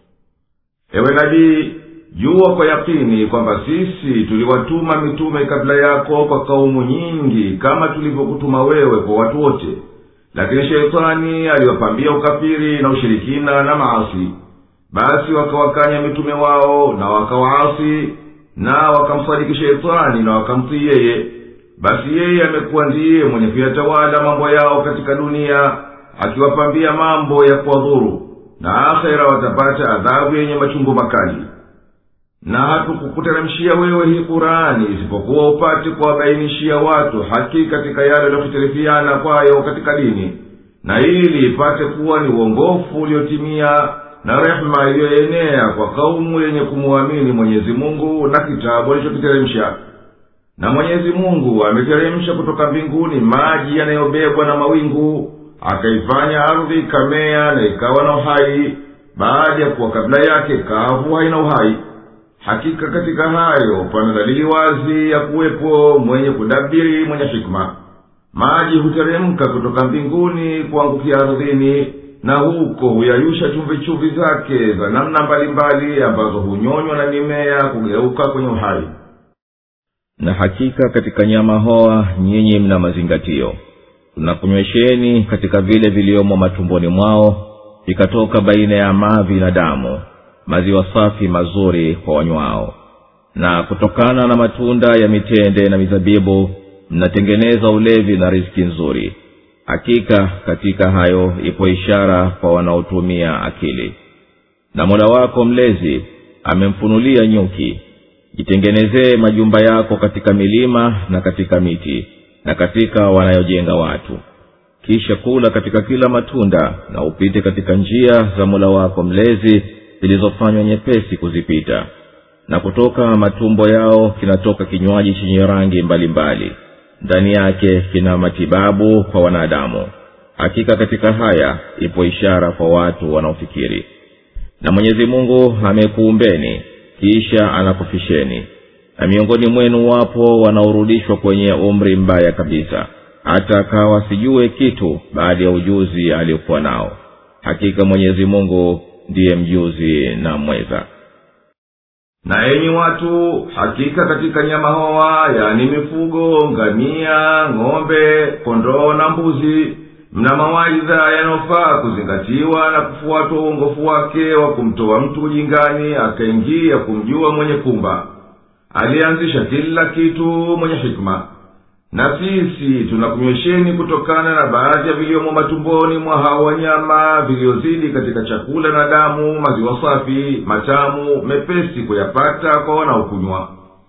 ewe nabii jua kwa yakini kwamba sisi tuliwatuma mitume kabla yako kwa kaumu nyingi kama tulivyokutuma wewe kwa watu wote lakini sheitani aliwapambia ukafiri na ushirikina na maasi basi wakawakanya mitume wao na wakawaasi na wakamsadiki sheitani na wakamtii yeye basi yeye amekuwa ndiye mwenye kuyatawala mambo yao katika dunia akiwapambia mambo ya kuwadhuru na akhera watapata adhabu yenye machungu makali na hatukukuteremshia wewe hii kurani isipokuwa upate kuwabainishia watu haki katika yale yaliyohitirifiana kwayo katika dini na ili ipate kuwa ni uongofu uliotimia na rehema iliyoenea kwa kaumu yenye kumuamini mwenyezi mungu na kitabu alichokiteremsha na mwenyezi mungu ameteremsha kutoka mbinguni maji yanayobebwa na mawingu akaifanya ardhi ikamea na ikawa na uhai baada ya kuwa kabla yake kavu haina uhai hakika katika hayo pana dalili wazi ya kuwepo mwenye kudabiri mwenye hikma maji huteremka kutoka mbinguni kuangukia ardhini na huko huyayusha chumvichumvi zake za namna mbalimbali ambazo hunyonywa na mimea kugeuka kwenye uhai na hakika katika nyama hoa nyinyi mna mazingatio tunakunywesheni katika vile viliomo matumboni mwao vikatoka baina ya mavi na damu maziwa safi mazuri kwa wanywao na kutokana na matunda ya mitende na mizabibu mnatengeneza ulevi na riski nzuri hakika katika hayo ipo ishara kwa wanaotumia akili na mola wako mlezi amemfunulia nyuki jitengenezee majumba yako katika milima na katika miti na katika wanayojenga watu kisha kula katika kila matunda na upite katika njia za mola wako mlezi zilizofanywa nyepesi kuzipita na kutoka matumbo yao kinatoka kinywaji chenye rangi mbalimbali ndani yake kina matibabu kwa wanadamu hakika katika haya ipo ishara kwa watu wanaofikiri na mwenyezi mungu amekuumbeni kisha anakufisheni na miongoni mwenu wapo wanaorudishwa kwenye umri mbaya kabisa hata akawa sijue kitu baada ya ujuzi aliyokuwa nao hakika mwenyezi mungu ndiye mjuzi na mweza na enyi watu hakika katika nyama hoa yani mifugo ngamia ng'ombe kondoo na mbuzi mna mawaidha yanayofaa kuzingatiwa na kufuatwa uongofu wake wa kumtoa mtu ujingani akaingia kumjua mwenye kumba aliyeanzisha kila kitu mwenye hikma na sisi tunakunywesheni kutokana na baadhi ya viliomo matumboni mwa hao wanyama viliozidi katika chakula na damu maziwa safi matamu mepesi kuyapata kwa wanaokunywa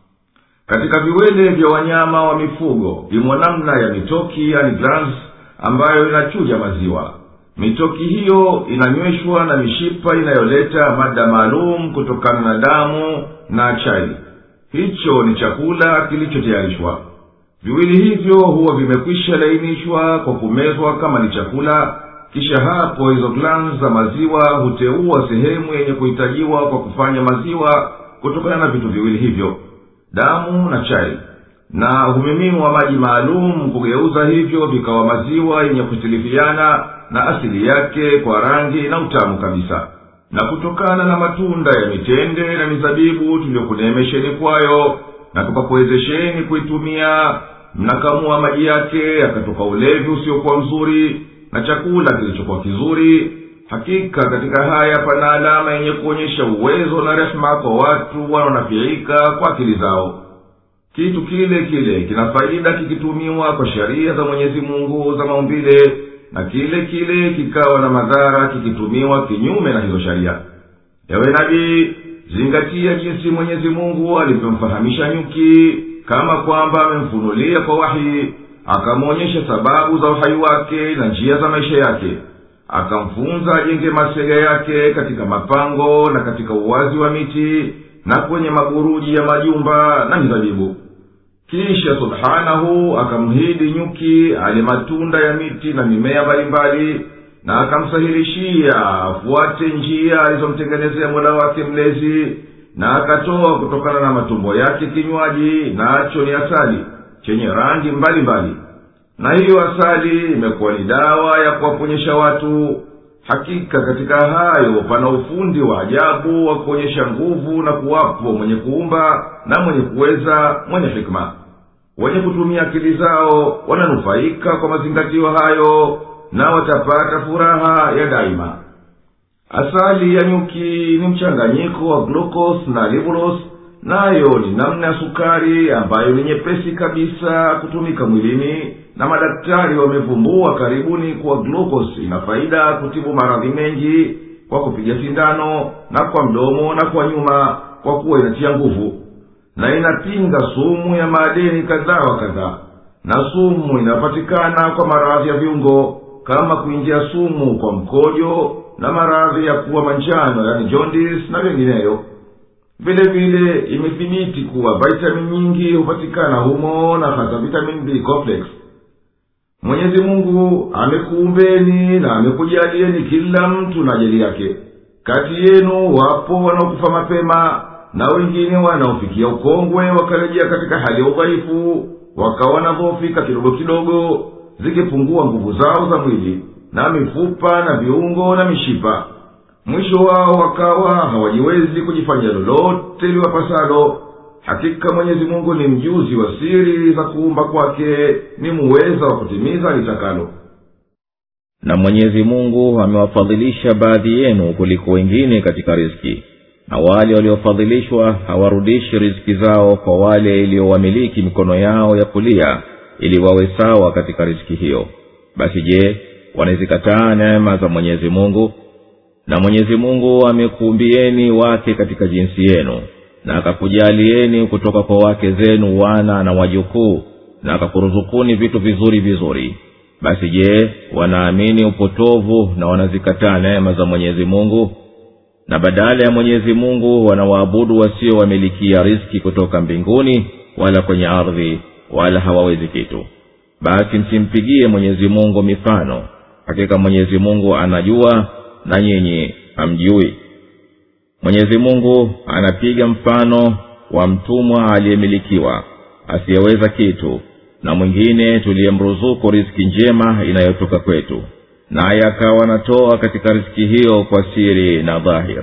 katika viwele vya wanyama wa mifugo imo namna ya mitoki yani glands ambayo inachuja maziwa mitoki hiyo inanyweshwa na mishipa inayoleta mada maalum kutokana na damu na chai hicho ni chakula kilichotayarishwa viwili hivyo huwa vimekwisha lainishwa kwa kumezwa kama ni chakula kisha hapo hizo glans za maziwa huteua sehemu yenye kuhitajiwa kwa kufanya maziwa kutokana na vitu viwili hivyo damu na chai na humimiwa maji maalum kugeuza hivyo vikawa maziwa yenye kutilifiana na asili yake kwa rangi na utamu kabisa na kutokana na matunda ya mitende na mizabibu tuliyokuneemesheni kwayo na tukakuwezesheni kuitumia mnakamua maji yake yakatoka ulevi usiokuwa mzuri na chakula kilichokuwa kizuri hakika katika haya pana alama yenye kuonyesha uwezo na rehema kwa watu wanaonafiika kwa akili zao kitu kile kile kina faida kikitumiwa kwa sheria za mwenyezi mungu za maumbile na kile kile kikawa na madhara kikitumiwa kinyume na hizo sheria ewe nabii zingatia jinsi mwenyezi mungu alivyomfahamisha nyuki kama kwamba amemfunulia kwa wahi akamwonyesha sababu za uhai wake na njia za maisha yake akamfunza ajenge masega yake katika mapango na katika uwazi wa miti na kwenye maguruji ya majumba na mizabibu kisha subhanahu akamhidi nyuki ale matunda ya miti na mimea mbalimbali na akamsahilishia afuate njia alizomtengenezea mola wake mlezi na akatoa kutokana na matumbo yake kinywaji nacho ni asali chenye rangi mbalimbali mbali. na hiyo asali imekuwa ni dawa ya kuwaponyesha watu hakika katika hayo pana ufundi wa ajabu wa kuonyesha nguvu na kuwapo mwenye kuumba na mwenye kuweza mwenye hikma wenye kutumia akili zao wananufaika kwa mazingatio hayo na watapata furaha ya daima asali ya nyuki ni mchanganyiko wa glukos na libulos nayo ni namna ya sukari ambayo ni nyepesi kabisa kutumika mwilini na madaktari wamevumbua karibuni kuwa glukos ina faida kutibu maradhi mengi kwa kupiga sindano na kwa mdomo na kwa nyuma kwa kuwa inatia nguvu na inapinga sumu ya maadeni kadhaa wa kadhaa na sumu inapatikana kwa maradhi ya viungo kama kuingia sumu kwa mkojo na maradhi ya kuwa manjano yani jondis na vingineyo vile vile imethibiti kuwa vitamin nyingi hupatikana humo na hasa vitamin b complex mwenyezi mungu amekuumbeni na amekujalieni kila mtu na ajali yake kati yenu wapo wanaokufa mapema na wengine wanaofikia ukongwe wakarejea katika hali ya udhaifu wakawa wanadhofika kidogo kidogo zikipungua nguvu zao za mwili na mifupa na viungo na mishipa mwisho wao wakawa hawajiwezi kujifanyia lolote liwapasalo hakika mwenyezi mungu ni mjuzi wa siri za kuumba kwake ni muweza wa kutimiza litakalo na mwenyezi mungu amewafadhilisha baadhi yenu kuliko wengine katika riski na wale waliofadhilishwa hawarudishi riziki zao kwa wale iliyowamiliki mikono yao ya kulia ili wawe sawa katika riziki hiyo basi je wanazikataa neema za mwenyezi mungu na mwenyezi mungu amekuumbieni wake katika jinsi yenu na akakujalieni kutoka kwa wake zenu wana na wajukuu na akakuruzukuni vitu vizuri vizuri basi je wanaamini upotovu na wanazikataa neema za mwenyezi mungu na badala ya mwenyezi mungu wanawaabudu wasiowamilikia riski kutoka mbinguni wala kwenye ardhi wala hawawezi kitu basi msimpigie mwenyezi mungu mifano hakika mwenyezi mungu anajua na nyinyi hamjui mwenyezi mungu anapiga mfano wa mtumwa aliyemilikiwa asiyeweza kitu na mwingine tuliyemruzuku riski njema inayotoka kwetu naye akawa anatoa katika riski hiyo kwa siri na dhahir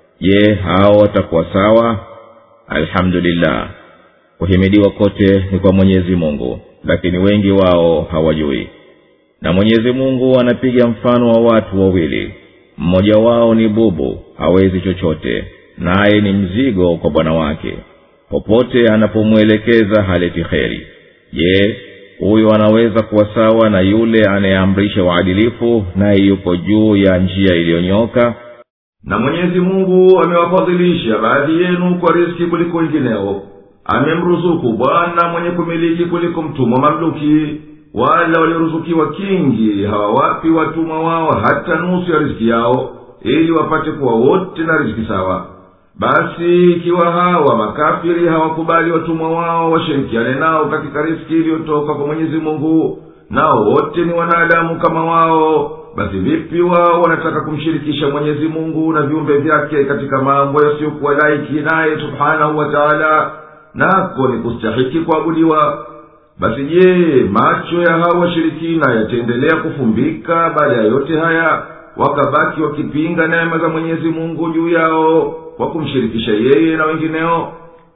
je hao watakuwa sawa alhamdulillah kuhimidiwa kote ni kwa mwenyezi mungu lakini wengi wao hawajui na mwenyezi mungu anapiga mfano wa watu wawili mmoja wao ni bubu hawezi chochote naye ni mzigo kwa bwana wake popote anapomwelekeza haleti kheri je huyo anaweza kuwa sawa na yule anayeamrisha uadilifu naye yupo juu ya njia iliyonyoka na mwenyezi mungu amewafadhilisha baadhi yenu kwa riski kuliko wengineo amemruzuku bwana mwenye kumiliki kuliko mtumwa mamluki wala walioruzukiwa kingi hawawapi watumwa wao hata nusu ya riziki yao ili wapate kuwa wote na riziki sawa basi ikiwa hawa makafiri hawakubali watumwa wao washirikiane nao katika riski iliyotoka kwa mwenyezi mungu nao wote ni wanadamu kama wao basi vipi wao wanataka kumshirikisha mwenyezi mungu na viumbe vyake katika mambo yasiyokuwa laiki naye subhanahu wa taala nako ni kustahiki kuabudiwa basi je macho ya hawa washirikina yataendelea kufumbika baada ya yote haya wakabaki wakipinga neema za mwenyezi mungu juu yao kwa kumshirikisha yeye na wengineo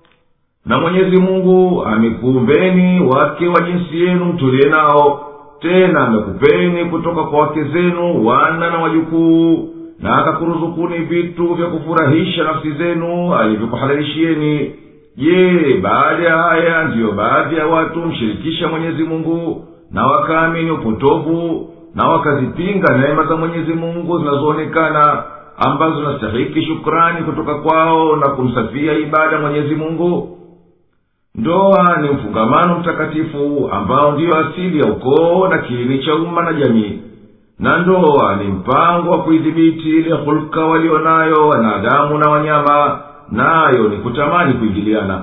na mwenyezi mungu amekuumbeni wake wa jinsi yenu mtulie nao tena amekupeni kutoka kwa wake zenu wana na wajukuu na akakuruzukuni vitu vya kufurahisha nafsi zenu alivyokuhalalishieni je baada ya haya ndiyo baadhi ya watu mshirikisha mwenyezi mungu na wakaamini upotovu na wakazipinga neema za mwenyezi mungu zinazoonekana ambazo zinastahiki shukrani kutoka kwao na kumsafia ibada mwenyezi mungu ndoa ni mfungamano mtakatifu ambao ndiyo asili ya ukoo na kiini cha umma na jamii na ndoa ni mpango wa kuidhibiti ile hulka walionayo wanadamu na wanyama nayo ni kutamani kuingiliana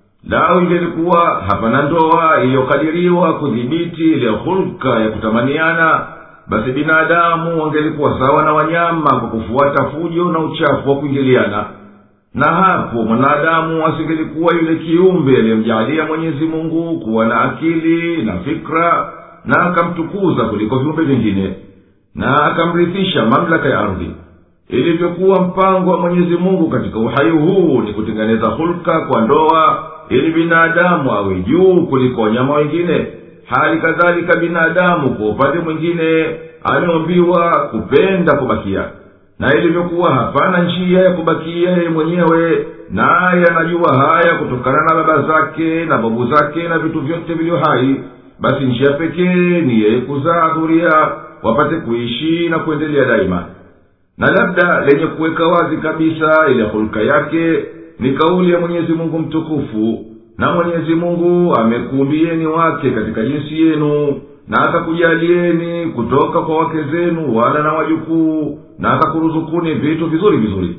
lau ingelikuwa hapana ndoa iliyokadiriwa kudhibiti ile hulka ya kutamaniana basi binadamu wangelikuwa sawa na wanyama kwa kufuata fujo na uchafu wa kuingiliana na hapo mwanadamu asingelikuwa yule kiumbe aliyemjaalia mwenyezi mungu kuwa na akili na fikra na akamtukuza kuliko viumbe vingine na akamrithisha mamlaka ya ardhi ilivyokuwa mpango wa mwenyezi mungu katika uhai huu ni kutengeneza hulka kwa ndoa ili binadamu awe juu kuliko wanyama wengine hali kadhalika binadamu kwa upande mwingine ameombiwa kupenda kubakia na ilivyokuwa hapana njia ya kubakia yeye mwenyewe naye anajua haya kutokana na baba zake na babu zake na vitu vyote vilivyo hai basi njia pekee ni yeye kuzaa dhuria wapate kuishi na kuendelea daima na labda lenye kuweka wazi kabisa ile hulka yake ni kauli ya mwenyezi mungu mtukufu na mwenyezi mungu amekuumbieni wake katika jinsi yenu na akakujalieni kutoka kwa wake zenu wala na wajukuu na akakuruzukuni vitu vizuri vizuri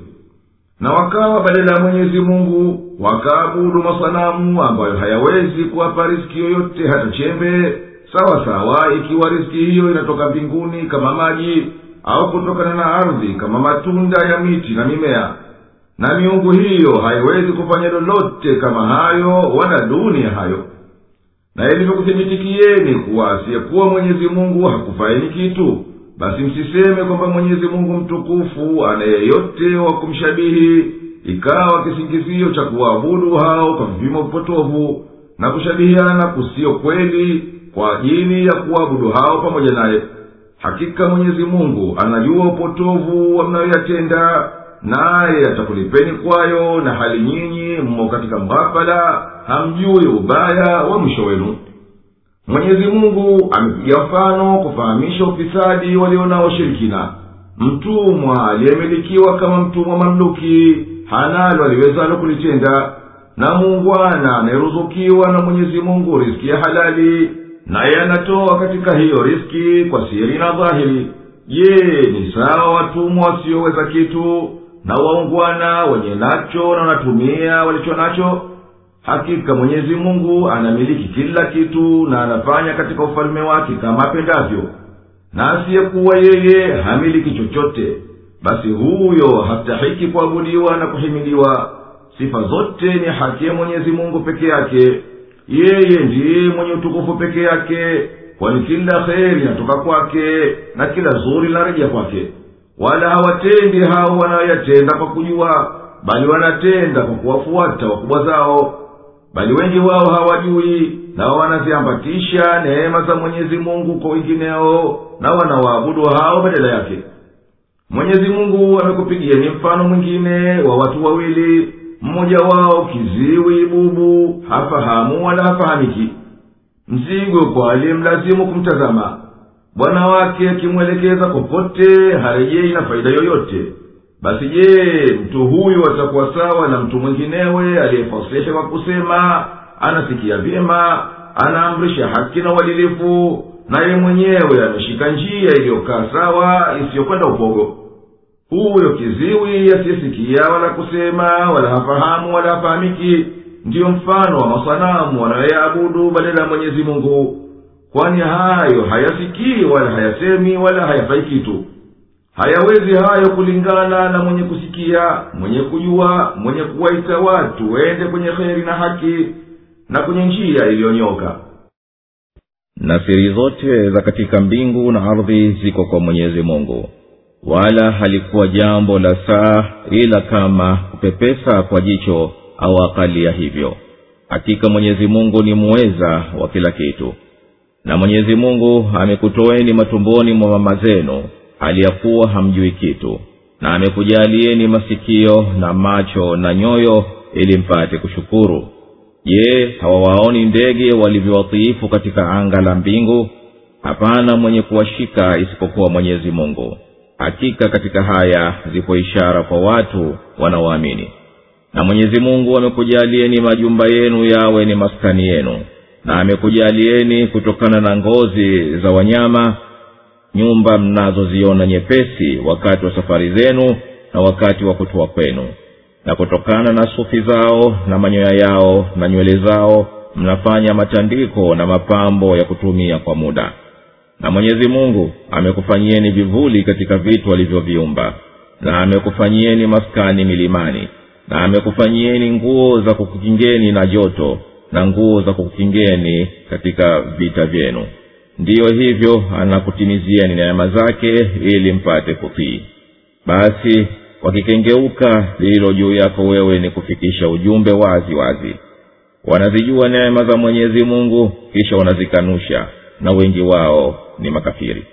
na wakawa badala ya mwenyezi mungu wakaabudu masanamu ambayo hayawezi kuwapa riski yoyote hata chembe sawa sawa ikiwa riski hiyo inatoka mbinguni kama maji au kutokana na ardhi kama matunda ya miti na mimea na miungu hiyo haiwezi kufanya lolote kama hayo wala duni ya hayo na ilivyokuthibitikieni kuwa asiyekuwa mwenyezi mungu hakufaini kitu basi msiseme kwamba mwenyezi mungu mtukufu ana yeyote wa kumshabihi ikawa kisingizio cha kuwaabudu hao kwa vipimo vipotovu na kushabihiana kusiyo kweli kwa ajili ya kuwaabudu hao pamoja naye hakika mwenyezi mungu anajua upotovu wa mnayoyatenda naye atakulipeni kwayo na hali nyinyi mmo katika mghafala hamjui ubaya wa mwisho wenu mwenyezi mungu amepiga mfano kufahamisha ufisadi walionao shirikina mtumwa aliyemilikiwa kama mtumwa mamluki hanalo aliwezalo kulitenda na muungwana anayeruzukiwa na mwenyezi mungu riski ya halali naye anatoa katika hiyo riski kwa siri na dhahiri je ni sawa watumwa wasioweza kitu na waungwana wenye nacho na wanatumia walicho nacho hakika mwenyezi mungu anamiliki kila kitu na anafanya katika ufalme wake kama apendavyo na asiyekuwa yeye hamiliki chochote basi huyo hastahiki kuabudiwa na kuhimiliwa sifa zote ni haki ya mwenyezi mungu peke yake yeye ndiye mwenye utukufu peke yake kwani kila kheri inatoka kwake na kila zuri linarejea kwake wala hawatendi hao wanayoyatenda kwa kujua bali wanatenda kwa kuwafuata wakubwa zao bali wengi wao hawajui na wanaziambatisha neema za mwenyezi mungu kwa wengineo na wanawaabudu hao badala yake mwenyezi mungu amekupigieni mfano mwingine wa watu wawili mmoja wao kiziwi bubu hafahamu wala hafahamiki mzigo kwa aliyemlazimu kumtazama bwana wake akimwelekeza popote harejei na faida yoyote basi je mtu huyu atakuwa sawa na mtu mwinginewe aliyefasihi kwa kusema anasikia vyema anaamrisha haki na uadilifu naye mwenyewe ameshika njia iliyokaa sawa isiyokwenda upogo huyo kiziwi asiyesikia wala kusema wala hafahamu wala hafahamiki ndiyo mfano wa masanamu wanayoyaabudu badala ya mwenyezi mungu kwani hayo hayasikii wala hayasemi wala hayafai kitu hayawezi hayo kulingana na mwenye kusikia mwenye kujua mwenye kuwaita watu wende kwenye kheri na haki na kwenye njia iliyonyoka na siri zote za katika mbingu na ardhi ziko kwa mwenyezi mungu wala halikuwa jambo la saa ila kama kupepesa kwa jicho au akali ya hivyo hakika mwenyezi mungu ni muweza wa kila kitu na mwenyezi mungu amekutoeni matumboni mwa mama zenu hali ya kuwa hamjui kitu na amekujalieni masikio na macho na nyoyo ili mpate kushukuru je hawawaoni ndege walivyowatiifu katika anga la mbingu hapana mwenye kuwashika isipokuwa mwenyezi mungu hakika katika haya zipo ishara kwa watu wanaoamini na mwenyezi mungu amekujalieni majumba yenu yawe ni maskani yenu na amekujalieni kutokana na ngozi za wanyama nyumba mnazoziona nyepesi wakati wa safari zenu na wakati wa kutoa kwenu na kutokana na sufi zao na manyoya yao na nywele zao mnafanya matandiko na mapambo ya kutumia kwa muda na mwenyezi mungu amekufanyieni vivuli katika vitu alivyoviumba na amekufanyieni maskani milimani na amekufanyieni nguo za kukukingeni na joto na nguo za kukukingeni katika vita vyenu ndiyo hivyo anakutimizieni neema zake ili mpate kutii basi wakikengeuka lililo juu yako wewe ni kufikisha ujumbe wazi wazi wanazijua neema za mwenyezi mungu kisha wanazikanusha na wengi wao ni makafiri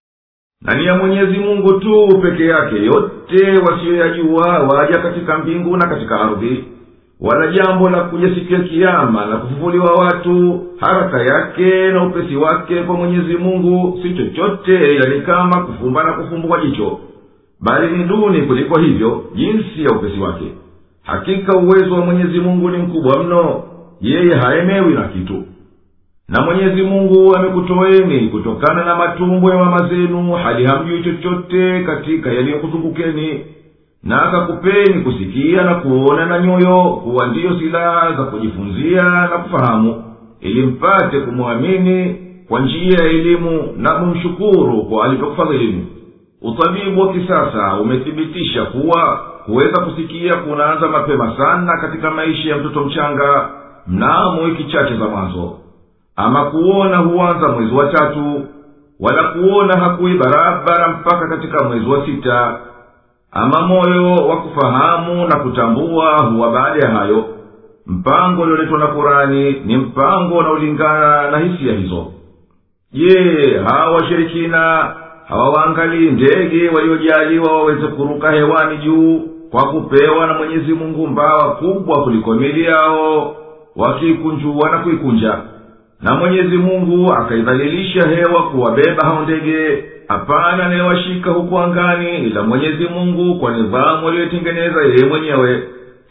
na ni ya mwenyezi mungu tu peke yake yote wasiyoyajua waja katika mbingu na katika ardhi wala jambo la kuja siku ya kiama la kufufuliwa watu haraka yake na upesi wake kwa mwenyezi mungu si chochote ila ni kama kufumba na kufumbua jicho bali ni duni kuliko hivyo jinsi ya upesi wake hakika uwezo wa mwenyezi mungu ni mkubwa mno yeye haemewi na kitu na mwenyezi mungu amekutoeni kutokana na matumbo ya mama zenu hali hamjui chochote katika yaliyokuzungukeni na akakupeni kusikia na kuona na nyoyo kuwa ndiyo silaha za kujifunzia na kufahamu ili mpate kumwamini kwa njia ya elimu na kumshukuru kwa alivyokufadhilini utabibu wa kisasa umethibitisha kuwa kuweza kusikia kunaanza mapema sana katika maisha ya mtoto mchanga mnamo wiki chache za mwanzo ama kuona huanza mwezi wa tatu wala kuona hakuwi barabara mpaka katika mwezi wa sita ama moyo wa kufahamu na kutambua huwa baada ya hayo mpango ulioletwa na kurani ni mpango unaolingana na hisia hizo je hawa washirikina hawawaangalii ndege waliojaliwa waweze kuruka hewani juu kwa kupewa na mwenyezi mungu mbawa kubwa kuliko mili yao wakiikunjua na kuikunja na mwenyezi mungu akaidhalilisha hewa kuwabeba hao ndege hapana anayewashika huku angani ila mwenyezi mungu kwa nidhamu aliyoitengeneza yeye mwenyewe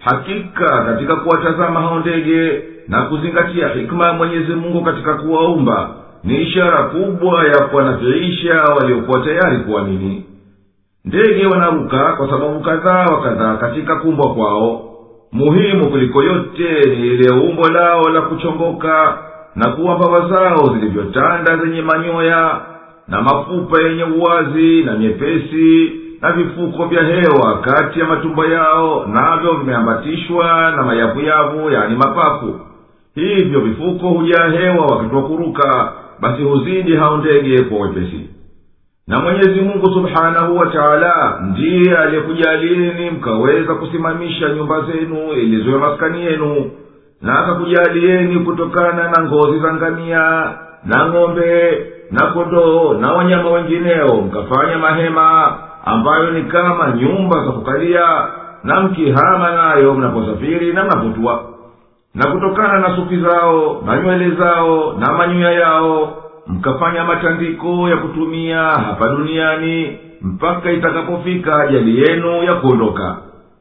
hakika katika kuwatazama hao ndege na kuzingatia hikma ya mwenyezi mungu katika kuwaumba ni ishara kubwa ya kuwanafiisha waliokuwa tayari kuamini ndege wanaruka kwa sababu kadhaa wa kadhaa katika kumbwa kwao muhimu kuliko yote ni ile umbo lao la kuchongoka na kuwa mbawa zao zilivyotanda zenye manyoya na mafupa yenye uwazi na nyepesi na vifuko vya hewa kati ya matumbo yao navyo vimeambatishwa na mayavuyavu yani mapafu hivyo vifuko hujaa hewa wakati wa kuruka basi huzidi hao ndege kwa wepesi na mwenyezi mungu subhanahu wa taala ndiye aliyekujalieni mkaweza kusimamisha nyumba zenu ili ziwe maskani yenu na akakujalieni kutokana na ngozi za ngamia na ng'ombe na kondoo na wanyama wengineo mkafanya mahema ambayo ni kama nyumba za kukalia na mkihama nayo mnaposafiri na mnapotua na kutokana na sufi zao na nywele zao na manyoya yao mkafanya matandiko ya kutumia hapa duniani mpaka itakapofika ajali yenu ya kuondoka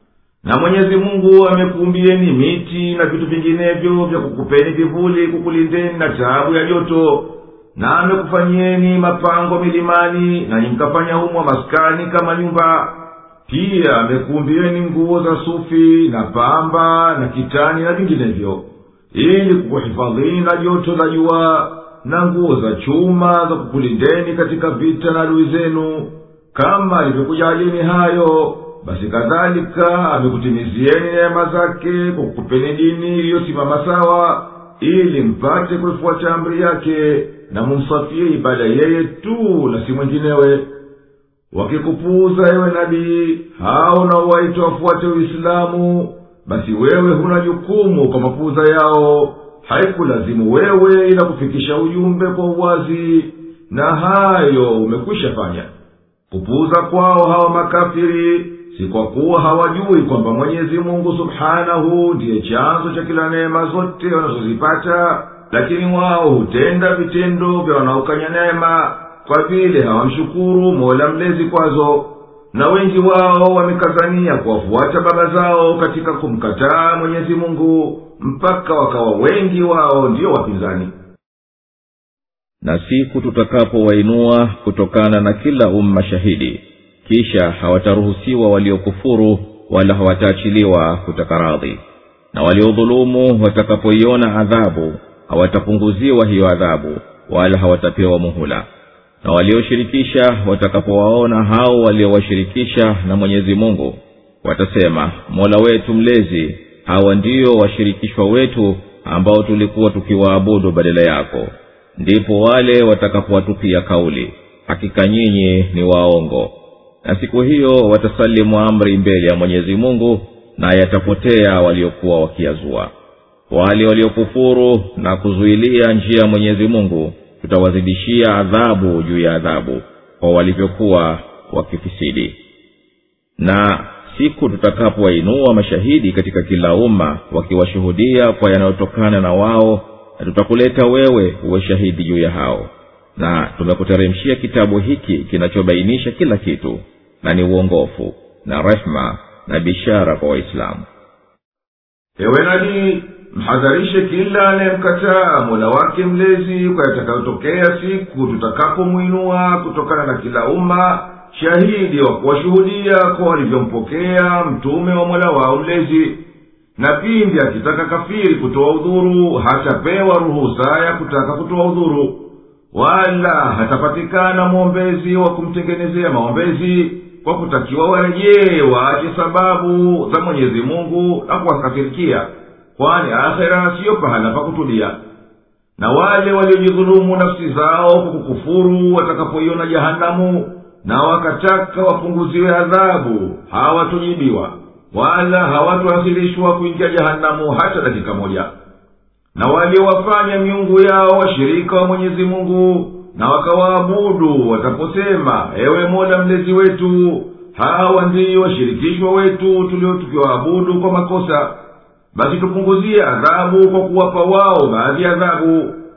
na mwenyezi mungu amekuumbieni miti na vitu vinginevyo vya kukupeni vivuli kukulindeni na taabu ya joto na amekufanyieni mapango milimani nanyi mkafanya humwa maskani kama nyumba pia amekuumbieni nguo za sufi na pamba na kitani na vinginevyo ili kukuhifadhini na joto la jua na nguo za chuma za kukulindeni katika vita na adui zenu kama alivyokujalini hayo basi kadhalika amekutimizieni neema zake kwa kukupeni dini iliyosimama sawa ili mpate kuifuata amri yake na mumsafie ibada yeye tu na si mwenginewe wakikupuuza ewe nabii hao na waita wafuate uislamu basi wewe huna jukumu kwa mapuuza yao haikulazimu wewe ila kufikisha ujumbe kwa uwazi na hayo umekwisha fanya kupuuza kwao hawa makafiri si kwa kuwa hawajui kwamba mwenyezi mungu subhanahu ndiye chanzo cha kila neema zote wanazozipata lakini wao hutenda vitendo vya wanaokanya neema kwa vile hawamshukuru mola mlezi kwazo na wengi wao wamekazania kuwafuata baba zao katika kumkataa mwenyezi mungu mpaka wakawa wengi wao ndiyo wapinzani na siku tutakapowainua kutokana na kila umma shahidi kisha hawataruhusiwa waliokufuru wala hawataachiliwa kutaka radhi na waliodhulumu watakapoiona adhabu hawatapunguziwa hiyo adhabu wala hawatapewa muhula na walioshirikisha watakapowaona hao waliowashirikisha na mwenyezi mungu watasema mola wetu mlezi hawa ndiyo washirikishwa wetu ambao tulikuwa tukiwaabudu badala yako ndipo wale watakapowatupia kauli hakika nyinyi ni waongo na siku hiyo watasalimu amri mbele ya mwenyezi mungu na yatapotea waliokuwa wakiyazua wale waliokufuru na kuzuilia njia ya mwenyezi mungu tutawazidishia adhabu juu ya adhabu kwa walivyokuwa wakifisidi na siku tutakapowainua mashahidi katika kila umma wakiwashuhudia kwa yanayotokana na wao na tutakuleta wewe uwe shahidi juu ya hao na tumekuteremshia kitabu hiki kinachobainisha kila kitu na ni uongofu na rehma na bishara kwa waislamu ewe nabii mhadharishe kila anayemkataa mola wake mlezi kwa yatakayotokea siku tutakapomwinua kutokana na kila umma shahidi wa kuwashuhudia kwa walivyompokea mtume wa mola wao mlezi na pindi akitaka kafiri kutoa udhuru hatapewa ruhusa ya kutaka kutoa udhuru wala hatapatikana mwombezi wa kumtengenezea maombezi kwa kutakiwa warejee waache sababu za mwenyezi mungu na kuwakafirikia kwani akhera siyo pahala pa kutulia na wale waliojidhulumu nafsi zao kwa kukufuru watakapoiona jahanamu na wakataka wapunguziwe adhabu hawatujibiwa wala hawatuakhirishwa kuingia jahanamu hata dakika moja na waliowafanya miungu yao washirika wa mwenyezi mungu na wakawaabudu wataposema ewe mola mlezi wetu hawa ndiyo washirikishwa wetu tulio tukiwaabudu kwa makosa basi tupunguzie adhabu kwa kuwapa wao baadhi ya adhabu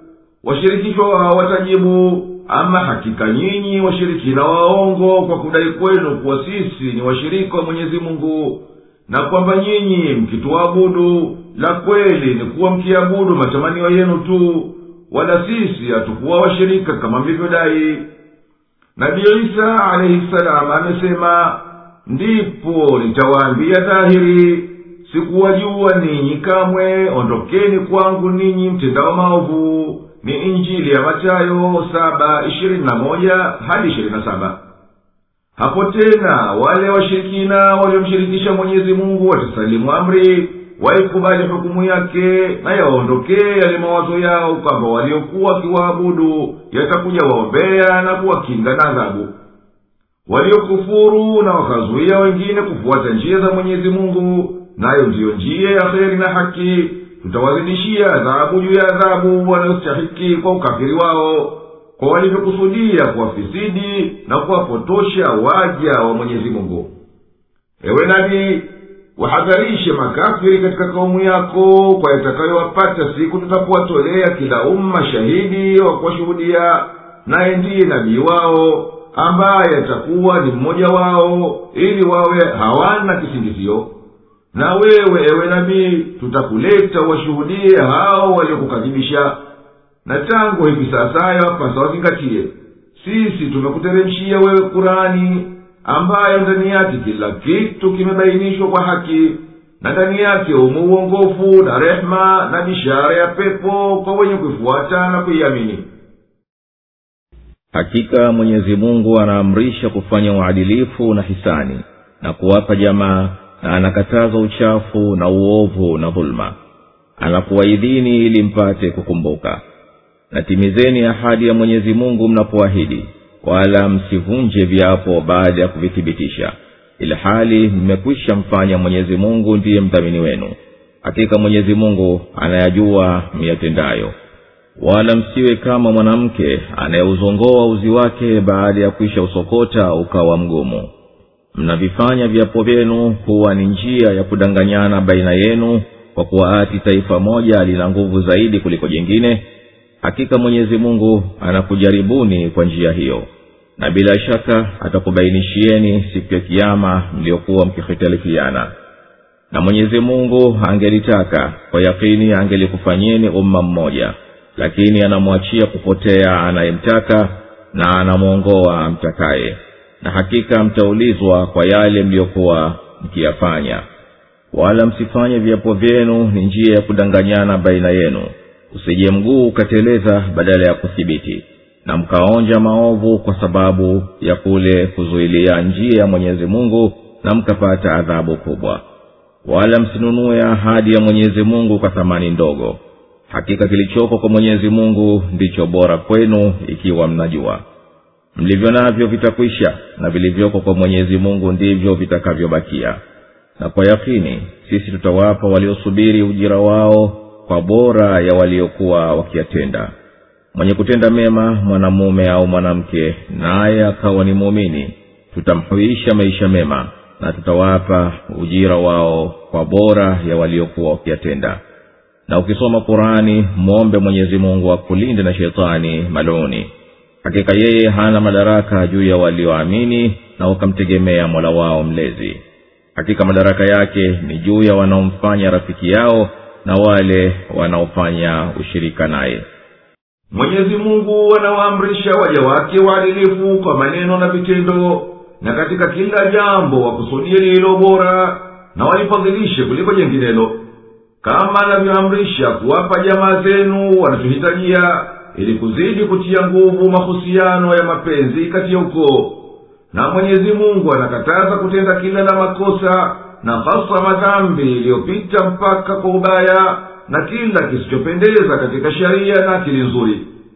washirikishwa wao watajibu ama hakika nyinyi washirikina waongo kwa kudai kwenu kuwa sisi ni washirika wa mwenyezi mungu na kwamba nyinyi mkituabudu la kweli ni kuwa mkiabudu matamanio yenu tu wala sisi hatukuwa washirika kama mlivyodai nabii isa alaihi salamu amesema ndipo nitawaambia dhahiri sikuwajua ninyi kamwe ondokeni kwangu ninyi mtendao maovu ni injili ya matayo saba ishirini na moja hadi ishirini na saba hapo tena wale washirikina waliomshirikisha mwenyezi mungu watasalimu amri waikubali hukumu yake na yawaondokee yale mawazo yao kwamba waliokuwa wakiwaabudu yatakuja waombea na kuwakinga na adhabu waliokufuru na wakazuia wengine kufuata njia za mwenyezi mungu nayo ndiyo njia ya kheri na haki tutawazidishia adhabu juu ya adhabu wanayostahiki kwa ukafiri wao kwa walivyokusudia kuwafisidi na kuwapotosha waja wa mwenyezi mungu ewe nabii wahadharishe makafiri katika kaumu yako kwa yatakayowapata siku tutapowatolea kila umma shahidi wa kuwashuhudia naye ndiye nabii wao ambaye atakuwa ni mmoja wao ili wawe hawana kisingizio na wewe ewe nabii tutakuleta washuhudie hao waliokukadhibisha na tangu hivi sasa yapasa wazingatie sisi tumekuteremshia wewe kurani ambayo ndani yake kila kitu kimebainishwa kwa haki na ndani yake umo uongofu na rehema na bishara ya pepo kwa wenye kuifuata na kuiamini hakika mwenyezi mungu anaamrisha kufanya uadilifu na hisani na kuwapa jamaa na anakataza uchafu na uovu na dhuluma anakuwaidhini ili mpate kukumbuka na timizeni ahadi ya mwenyezi mungu mnapoahidi wala msivunje viapo baada ya kuvithibitisha ili hali mmekwisha mfanya mwenyezi mungu ndiye mdhamini wenu hakika mwenyezi mungu anayajua miyatendayo wala msiwe kama mwanamke anayeuzongoa uzi wake baada ya kuisha usokota ukawa mgumu mnavifanya viapo vyenu kuwa ni njia ya kudanganyana baina yenu kwa kuwa ati taifa moja lina nguvu zaidi kuliko jingine hakika mwenyezi mungu anakujaribuni kwa njia hiyo na bila shaka atakubainishieni siku ya kiama mliokuwa mkihitalifiana na mwenyezi mungu angelitaka kwa yakini angelikufanyeni umma mmoja lakini anamwachia kupotea anayemtaka na anamwongoa amtakaye na hakika mtaulizwa kwa yale mliyokuwa mkiyafanya wala msifanye viapo vyenu ni njia ya kudanganyana baina yenu usije mguu ukateleza badala ya kuthibiti na mkaonja maovu kwa sababu ya kule kuzuilia njia ya mwenyezi mungu na mkapata adhabu kubwa wala msinunue ahadi ya mwenyezi mungu kwa thamani ndogo hakika kilichoko kwa mwenyezi mungu ndicho bora kwenu ikiwa mnajua mlivyo navyo vitakwisha na vilivyoko kwa mwenyezi mungu ndivyo vitakavyobakia na kwa yakini sisi tutawapa waliosubiri ujira wao kwa bora ya waliokuwa wakiyatenda mwenye kutenda mema mwanamume au mwanamke naye akawa ni muumini tutamhuisha maisha mema na tutawapa ujira wao kwa bora ya waliokuwa wakiyatenda na ukisoma qurani mwombe mwenyezi mungu akulinde na shetani maluni hakika yeye hana madaraka juu ya walioamini na wakamtegemea mola wao mlezi hakika madaraka yake ni juu ya wanaomfanya rafiki yao na wale wanaofanya ushirika naye mwenyezi mungu anawaamrisha waja wake waadilifu kwa maneno na vitendo na katika kila jambo wakusudie lililo bora na walifadhilishe kuliko jenginelo kama anavyoamrisha kuwapa jamaa zenu wanachohitajia ili kuzidi kutia nguvu mahusiano ya mapenzi kati ya ukoo na mwenyezi mungu anakataza kutenda kila la makosa na hasa madhambi iliyopita mpaka kwa ubaya na kila kisichopendeza katika sheria na akili nzuri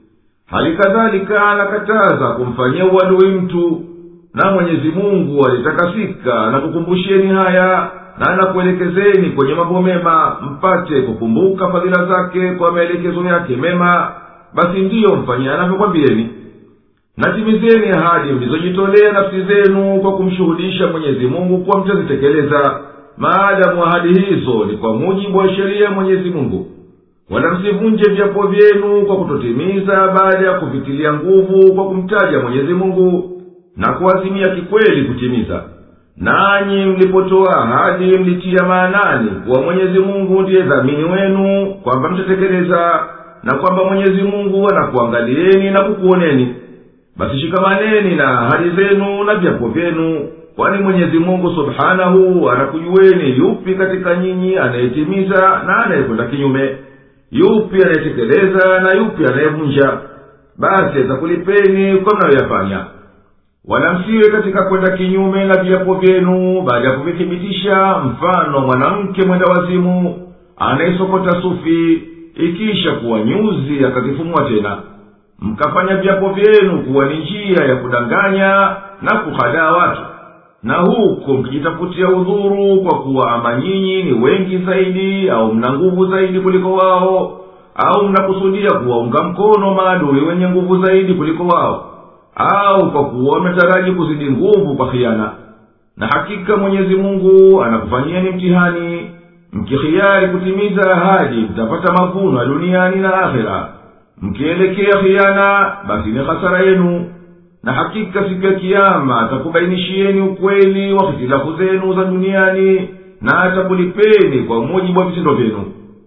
hali kadhalika anakataza kumfanyia uadui mtu na mwenyezi mungu alitakasika na kukumbusheni haya na anakuelekezeni kwenye mambo mema mpate kukumbuka fadhila zake kwa maelekezo yake mema basi ndiyo mfanyia anavyokwambieni natimizeni ahadi mlizojitolea nafsi zenu kwa kumshuhudisha mwenyezi mungu kuwa mtazitekeleza maadamu ahadi hizo ni kwa mujibu wa sheria ya mwenyezi mungu wala msivunje viapo vyenu kwa kutotimiza baada ya kuvitilia nguvu kwa kumtaja mwenyezi mungu na kuazimia kikweli kutimiza nanyi mlipotoa ahadi mlitia maanani kuwa mwenyezi mungu ndiye dhamini wenu kwamba mtatekeleza na kwamba mwenyezi mungu anakuangalieni na kukuoneni basi shikamaneni na ahadi zenu na vyapo vyenu kwani mwenyezi mungu subhanahu anakujueni yupi katika nyinyi anayetimiza na anayekwenda kinyume yupi anayetekeleza na yupi anayevunja basi atakulipeni kwa mnayoyafanya wala msiwe katika kwenda kinyume na viapo vyenu baada ya kuvithibitisha mfano mwanamke mwenda wazimu anayesokota sufi ikisha kuwa nyuzi akazifumua tena mkafanya viapo vyenu kuwa ni njia ya kudanganya na kuhadaa watu na huko mkijitafutia udhuru kwa kuwa ama nyinyi ni wengi zaidi au mna nguvu zaidi kuliko wao au mnakusudia kuwaunga mkono maadui wenye nguvu zaidi kuliko wao au kwa kuwa mnataraji kuzidi nguvu kwa khiana na hakika mwenyezi mungu anakufanyieni mtihani mkihiari kutimiza ahadi mtapata mavuno ya duniani na akhera mkielekea khiana basi ni hasara yenu na hakika siku ya kiama atakubainishieni ukweli wa hitilafu zenu za duniani na atakulipeni kwa mujibu wa vitendo vyenu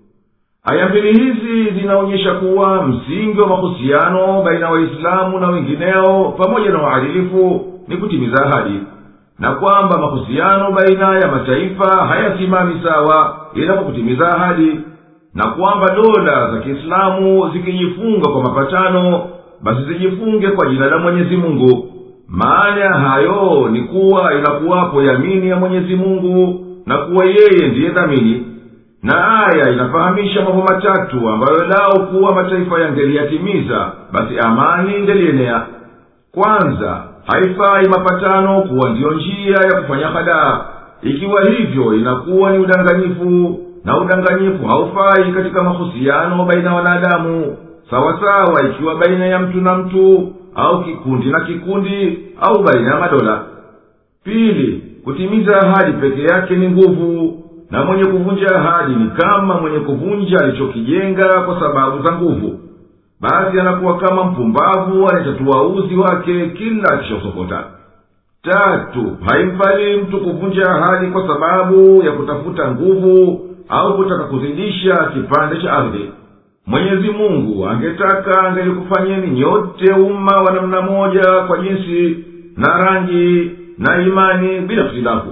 aya mbili hizi zinaonyesha kuwa msingi wa mahusiano baina ya waislamu na wengineo pamoja na uadilifu ni kutimiza ahadi na kwamba mahusiano baina ya mataifa hayasimami sawa ila kwa kutimiza ahadi na kwamba dola za kiislamu zikijifunga kwa mapatano basi zijifunge kwa jina la mwenyezi mungu maana ya hayo ni kuwa inakuwapo yamini ya mwenyezi mungu na kuwa yeye ndiye dhamini na aya inafahamisha mambo matatu ambayo lao kuwa mataifa yangeliyatimiza basi amani ingelienea kwanza haifai mapatano kuwa ndiyo njia ya kufanya hadaa ikiwa hivyo inakuwa ni udanganyifu na udanganyifu haufai katika mahusiano baina ya wanadamu sawasawa ikiwa baina ya mtu na mtu au kikundi na kikundi au baina ya madola pili kutimiza ahadi peke yake ni nguvu na mwenye kuvunja ahadi ni kama mwenye kuvunja alichokijenga kwa sababu za nguvu basi anakuwa kama mpumbavu anayetatua uzi wake kila akishausokota tatu haimfali mtu kuvunja ahadi kwa sababu ya kutafuta nguvu au kutaka kuzidisha kipande cha ardhi mwenyezi mungu angetaka angelikufanyeni nyote umma wa namna moja kwa jinsi na rangi na imani bila hitilafu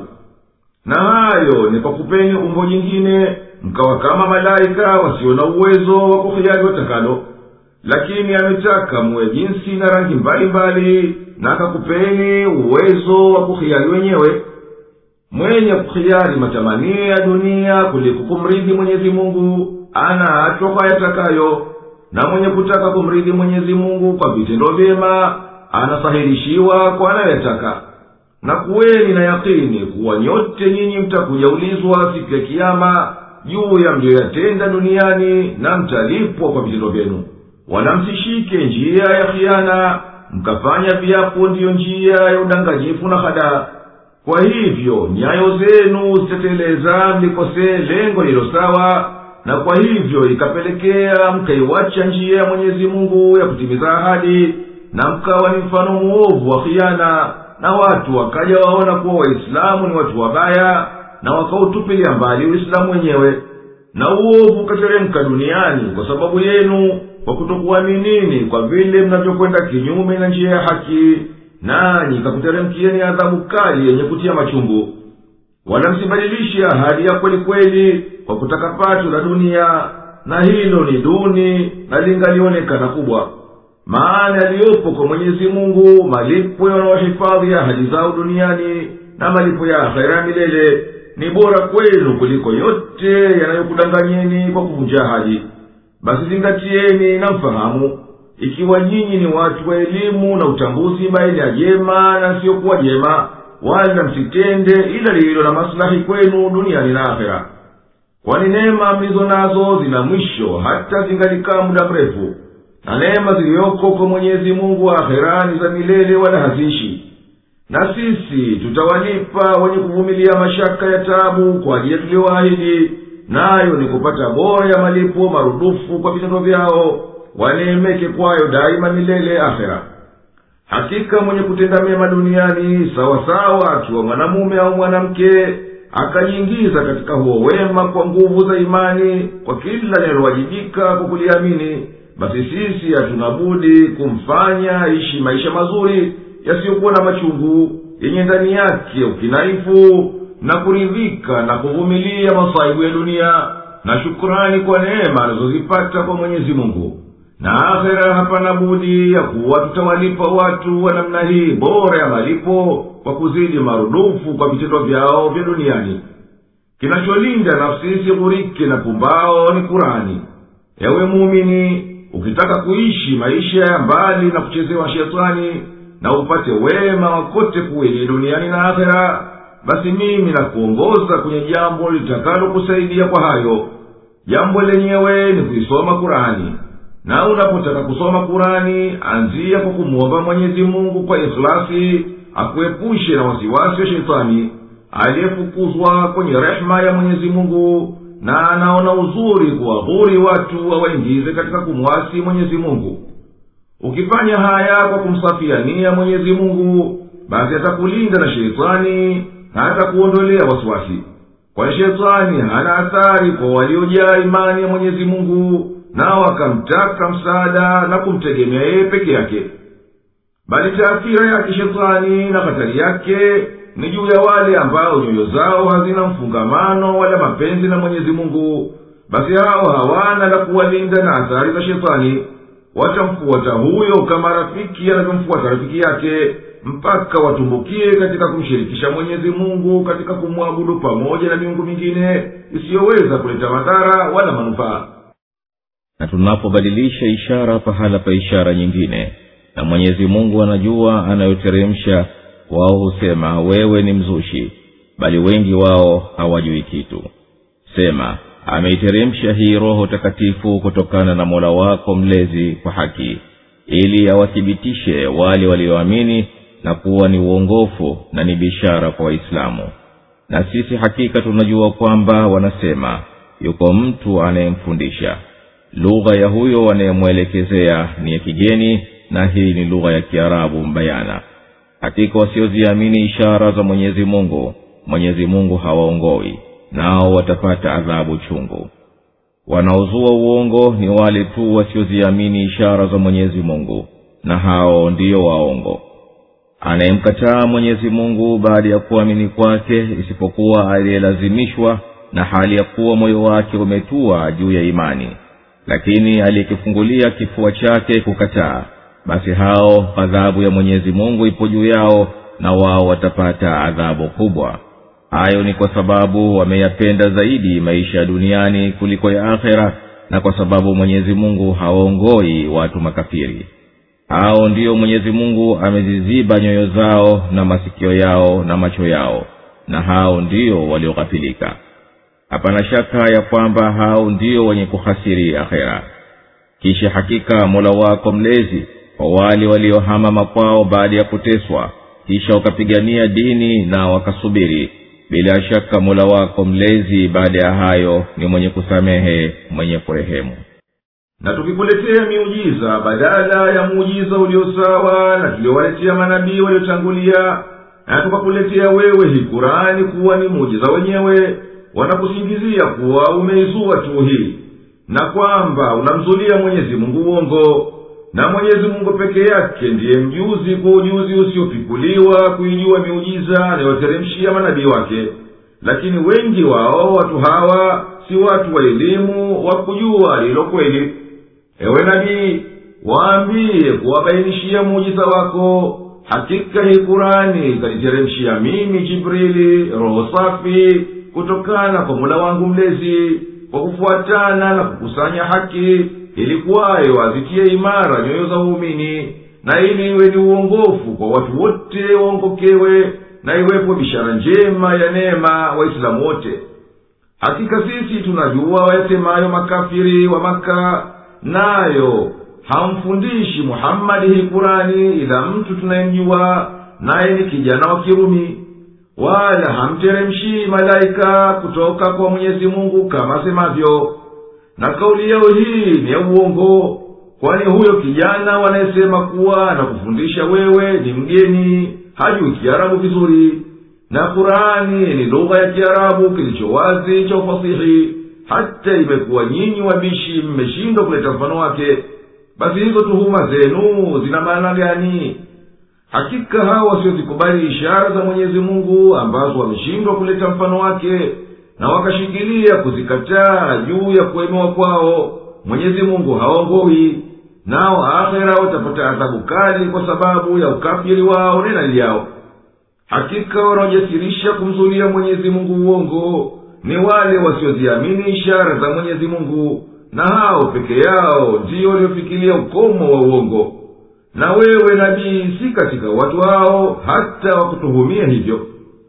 na hayo ni kwa kupeni umbo jingine mkawa kama malaika wasio na uwezo wa kuhiari watakalo lakini ametaka muwe jinsi na rangi mbalimbali na akakupeni uwezo wa kuhiari wenyewe mwenye kuhiari matamanio ya dunia kuliko kumridhi mwenyezi mungu ana atoka yatakayo na mwenye kutaka kumridhi mwenyezi mungu kwa vitendo vyema anasahilishiwa kwa anayoyataka na kuweni na yakini kuwa nyote nyinyi mtakuja ulizwa siku ya kiama juu ya mliyoyatenda duniani na mtalipwa kwa vitendo vyenu wala msishike njia ya khiana mkafanya viapo ndiyo njia ya udanganyifu na hadaa kwa hivyo nyayo zenu zitateleza mlikosee lengo lilo sawa na kwa hivyo ikapelekea mkaiwacha njia ya mwenyezi mungu ya kutimiza ahadi na mkawa ni mfano muovu wa khiana na watu wakaja waona kuwa waislamu ni watu wabaya na wakautupilia mbali uislamu wenyewe na uovu ukateremka duniani kwa sababu yenu kwa kutokuaminini kwa vile mnavyokwenda kinyume na njia ya haki nanyi kakuteremkieni adhabu kali yenye kutia machungu wala msibadilishe ahadi ya kweli kweli kwa kutaka pato la dunia na hilo ni duni na lingalionekana kubwa maana yaliyopo kwa mwenyezi mungu malipo yanayohifadhi ahadi zao duniani na malipo ya akhera ya milele ni bora kwenu kuliko yote yanayokudanganyeni kwa kuvunja ahadi basi zingatieni na mfahamu ikiwa nyinyi ni watu wa elimu na utambuzi baina ya jema na siyokuwa jema wala msitende ila lililo na maslahi kwenu duniani na akhera kwani neema mlizo nazo zina mwisho hata zingalikaa muda mrefu na neema ziliyoko kwa mwenyezi mungu akhera za milele wala haziishi na sisi tutawalipa wenye kuvumilia mashaka ya tabu kwa ajili ya tuliyoahidi nayo ni kupata bora ya malipo marudufu kwa vitendo vyao waneemeke kwayo daima milele akhera hakika mwenye kutenda mema duniani sawasawa akiwa mwanamume au mwanamke akajiingiza katika huo wema kwa nguvu za imani kwa kila linalowajibika kwa kuliamini basi sisi hatuna budi kumfanya aishi maisha mazuri yasiyokuwa na machungu yenye ndani yake ukinaifu na kuridhika na kuvumilia masaibu ya dunia na shukurani kwa neema anazozipata kwa mwenyezi mungu na akhera hapana budi ya kuwa tutawalipa watu wa namna hii bora ya malipo kwa kuzidi marudufu kwa vitendo vyao vya duniani kinacholinda nafsi isighurike na pumbao ni kurani ewe muumini ukitaka kuishi maisha ya mbali na kuchezewa shetani na upate wema wakote kuwili duniani na akhera basi mimi nakuongoza kwenye jambo litakalokusaidia kwa hayo jambo lenyewe ni kuisoma kurani na unapotaka kusoma kurani anzia kwa kumwomba mwenyezi mungu kwa ikhlasi akuepushe na wasiwasi wa shetani aliyefukuzwa kwenye rehema ya mwenyezi mungu na anaona uzuri kuwadhuri watu wawaingize katika kumwasi mwenyezi mungu ukifanya haya kwa kumsafiania mwenyezi mungu basi atakulinda na sheitani na atakuondolea wasiwasi kwani shetani hana athari kwa waliojaa imani ya mwenyezi mungu nao akamtaka msaada na kumtegemea yeye peke yake bali taathira yake shetani na hatari yake ni juu ya wale ambao nyoyo zao hazina mfungamano wala mapenzi na mwenyezi mungu basi hao hawana la kuwalinda na athari za shetani watamfuata huyo kama rafiki anavyomfuata rafiki yake mpaka watumbukie katika kumshirikisha mwenyezi mungu katika kumwabudu pamoja na miungu mingine isiyoweza kuleta madhara wala manufaa na tunapobadilisha ishara pahala pa ishara nyingine na mwenyezi mungu anajua anayoteremsha wao husema wewe ni mzushi bali wengi wao hawajui kitu sema ameiteremsha hii roho takatifu kutokana na mola wako mlezi kwa haki ili awathibitishe wale walioamini na kuwa ni uongofu na ni bishara kwa waislamu na sisi hakika tunajua kwamba wanasema yuko mtu anayemfundisha lugha ya huyo wanayemwelekezea ni ya kigeni na hii ni lugha ya kiarabu mbayana hakika wasioziamini ishara za mwenyezi mungu mwenyezi mungu hawaongoi nao watapata adhabu chungu wanaozua uongo ni wale tu wasioziamini ishara za mwenyezi mungu na hao ndiyo waongo anayemkataa mwenyezi mungu baada ya kuamini kwake isipokuwa aliyelazimishwa na hali ya kuwa moyo wake umetua juu ya imani lakini aliyekifungulia kifua chake kukataa basi hao adhabu ya mwenyezi mungu ipo juu yao na wao watapata adhabu kubwa hayo ni kwa sababu wameyapenda zaidi maisha ya duniani kuliko ya akhera na kwa sababu mwenyezi mungu hawaongoi watu makafiri hao ndiyo mwenyezi mungu ameziziba nyoyo zao na masikio yao na macho yao na hao ndiyo walioghafilika hapana shaka ya kwamba hao ndio wenye kuhasiri akhera kisha hakika mola wako mlezi kwa wale waliohama makwao baada ya kuteswa kisha wakapigania dini na wakasubiri bila shaka mola wako mlezi baada ya hayo ni mwenye kusamehe mwenye kurehemu na tukikuletea miujiza badala ya muujiza uliosawa na tuliowaletea manabii waliotangulia na tukakuletea wewe hii kurani kuwa ni muujiza wenyewe wanakusingizia kuwa umeizua tu hii na kwamba unamzulia mwenyezi mungu uongo na mwenyezi mungu peke yake ndiye mjuzi kwa ujuzi usiopikuliwa kuijua miujiza anayoteremshia manabii wake lakini wengi wao watu hawa si watu wa elimu wa kujua lilo kweli ewe nabii waambie kuwabainishia muujiza wako hakika hii kurani ikaniteremshia mimi jibrili roho safi kutokana kwa mula wangu mlezi kwa kufuatana na kukusanya haki ilikuwayo azitie imara nyoyo za uumini na ili iwe ni uongofu kwa watu wote waongokewe na iwepo bishara njema ya neema waislamu wote hakika sisi tunajua wayasemayo makafiri wa maka nayo hamfundishi muhammadi hii kurani ila mtu tunayemjua naye ni kijana wa kirumi wala hamteremshii malaika kutoka kwa mwenyezi mungu kama semavyo na kauli yao hii ni ya uongo kwani huyo kijana wanayesema kuwa na kufundisha wewe ni mgeni hajui kiarabu vizuri na qurani ni lugha ya kiarabu kilicho wazi cha ufasihi hata imekuwa nyinyi wabishi mmeshindwa kuleta mfano wake basi hizo tuhuma zenu zina maana gani hakika hawa wasiozikubali ishara za mwenyezi mungu ambazo wameshindwa kuleta mfano wake na wakashikilia kuzikataa juu ya kuemewa kwao mwenyezi mungu haongowi nao akhera watapata adhabu kali kwa sababu ya ukafiri wao nenali yao hakika wanaojasirisha kumzulia mwenyezi mungu uongo ni wale wasioziamini ishara za mwenyezi mungu na hao peke yao ndiyo waliofikilia ukomo wa uongo na wewe nabii si katika watu hao hata wakutuhumia hivyo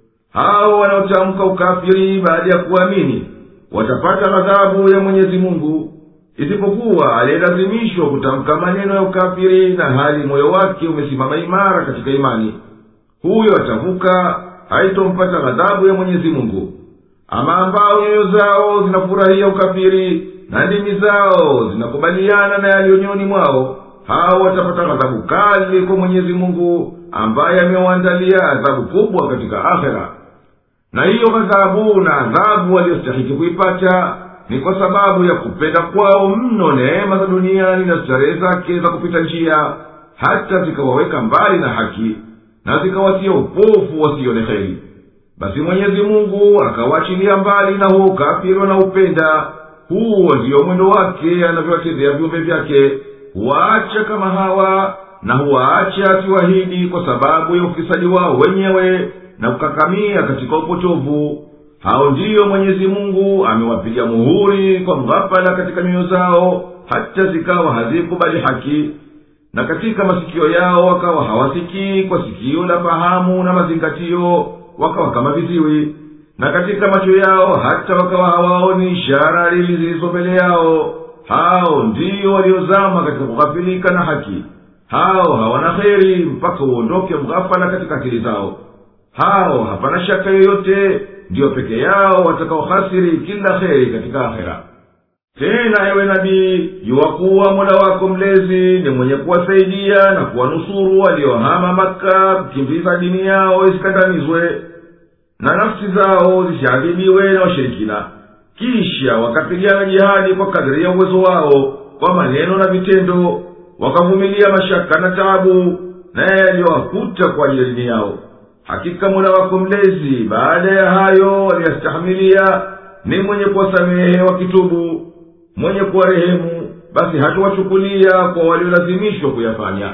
hao wanaotamka ukafiri baada ya kuamini watapata ghadhabu ya mwenyezi mungu isipokuwa aliyelazimishwa kutamka maneno ya ukafiri na hali moyo wake umesimama imara katika imani huyo atavuka haitompata ghadhabu ya mwenyezi mungu ama ambao nyoyo zao zinafurahia ukafiri na ndimi zao zinakubaliana na yaliyonyoni mwao hao watapata ghadhabu kali kwa mwenyezi mungu ambaye amewaandalia adhabu kubwa katika akhera na hiyo ghadhabu na adhabu waliyostahiki kuipata ni kwa sababu ya kupenda kwao mno neema za duniani na starehe zake za kupita njia hata zikawaweka mbali na haki na zikawatia upofu wasione heri basi mwenyezi mungu akawaachilia mbali na huo ukafiri wanaupenda huo ndiyo mwendo wake anavyowatendea viumbe vyake huwaacha kama hawa na huwaacha asiwahidi kwa sababu ya ufisadi wao wenyewe na kukakamia katika upotovu hao ndiyo mwenyezi mungu amewapiga muhuri kwa mghafala katika nyoyo zao hata zikawa hazikubali haki na katika masikio yao wakawa hawasikii kwa sikio la fahamu na mazingatio wakawa kama viziwi na katika macho yao hata wakawa hawaoni ishara lili zilizo mbele yao hao ndiyo waliozama katika kughafilika na haki hao hawana kheri mpaka uondoke mghafala katika akili zao hao hapana shaka yoyote ndiyo peke yao watakaohasiri kila kheri katika akhera tena ewe nabii yuwakuwa mola wako mlezi ni mwenye kuwasaidia na kuwanusuru waliohama maka kukimbiza dini yao isikandamizwe na nafsi zao zisiadhibiwe na washirikina kisha wakapigana jihadi kwa kadiri ya uwezo wao kwa maneno na vitendo wakavumilia mashaka na taabu naye yaliyowakuta kwa ajili ya dini yao hakika mola wako mlezi baada ya hayo waliyastahamilia ni mwenye kuwasamehe wakitubu mwenye kuwarehemu basi hatuwachukulia kwa waliolazimishwa kuyafanya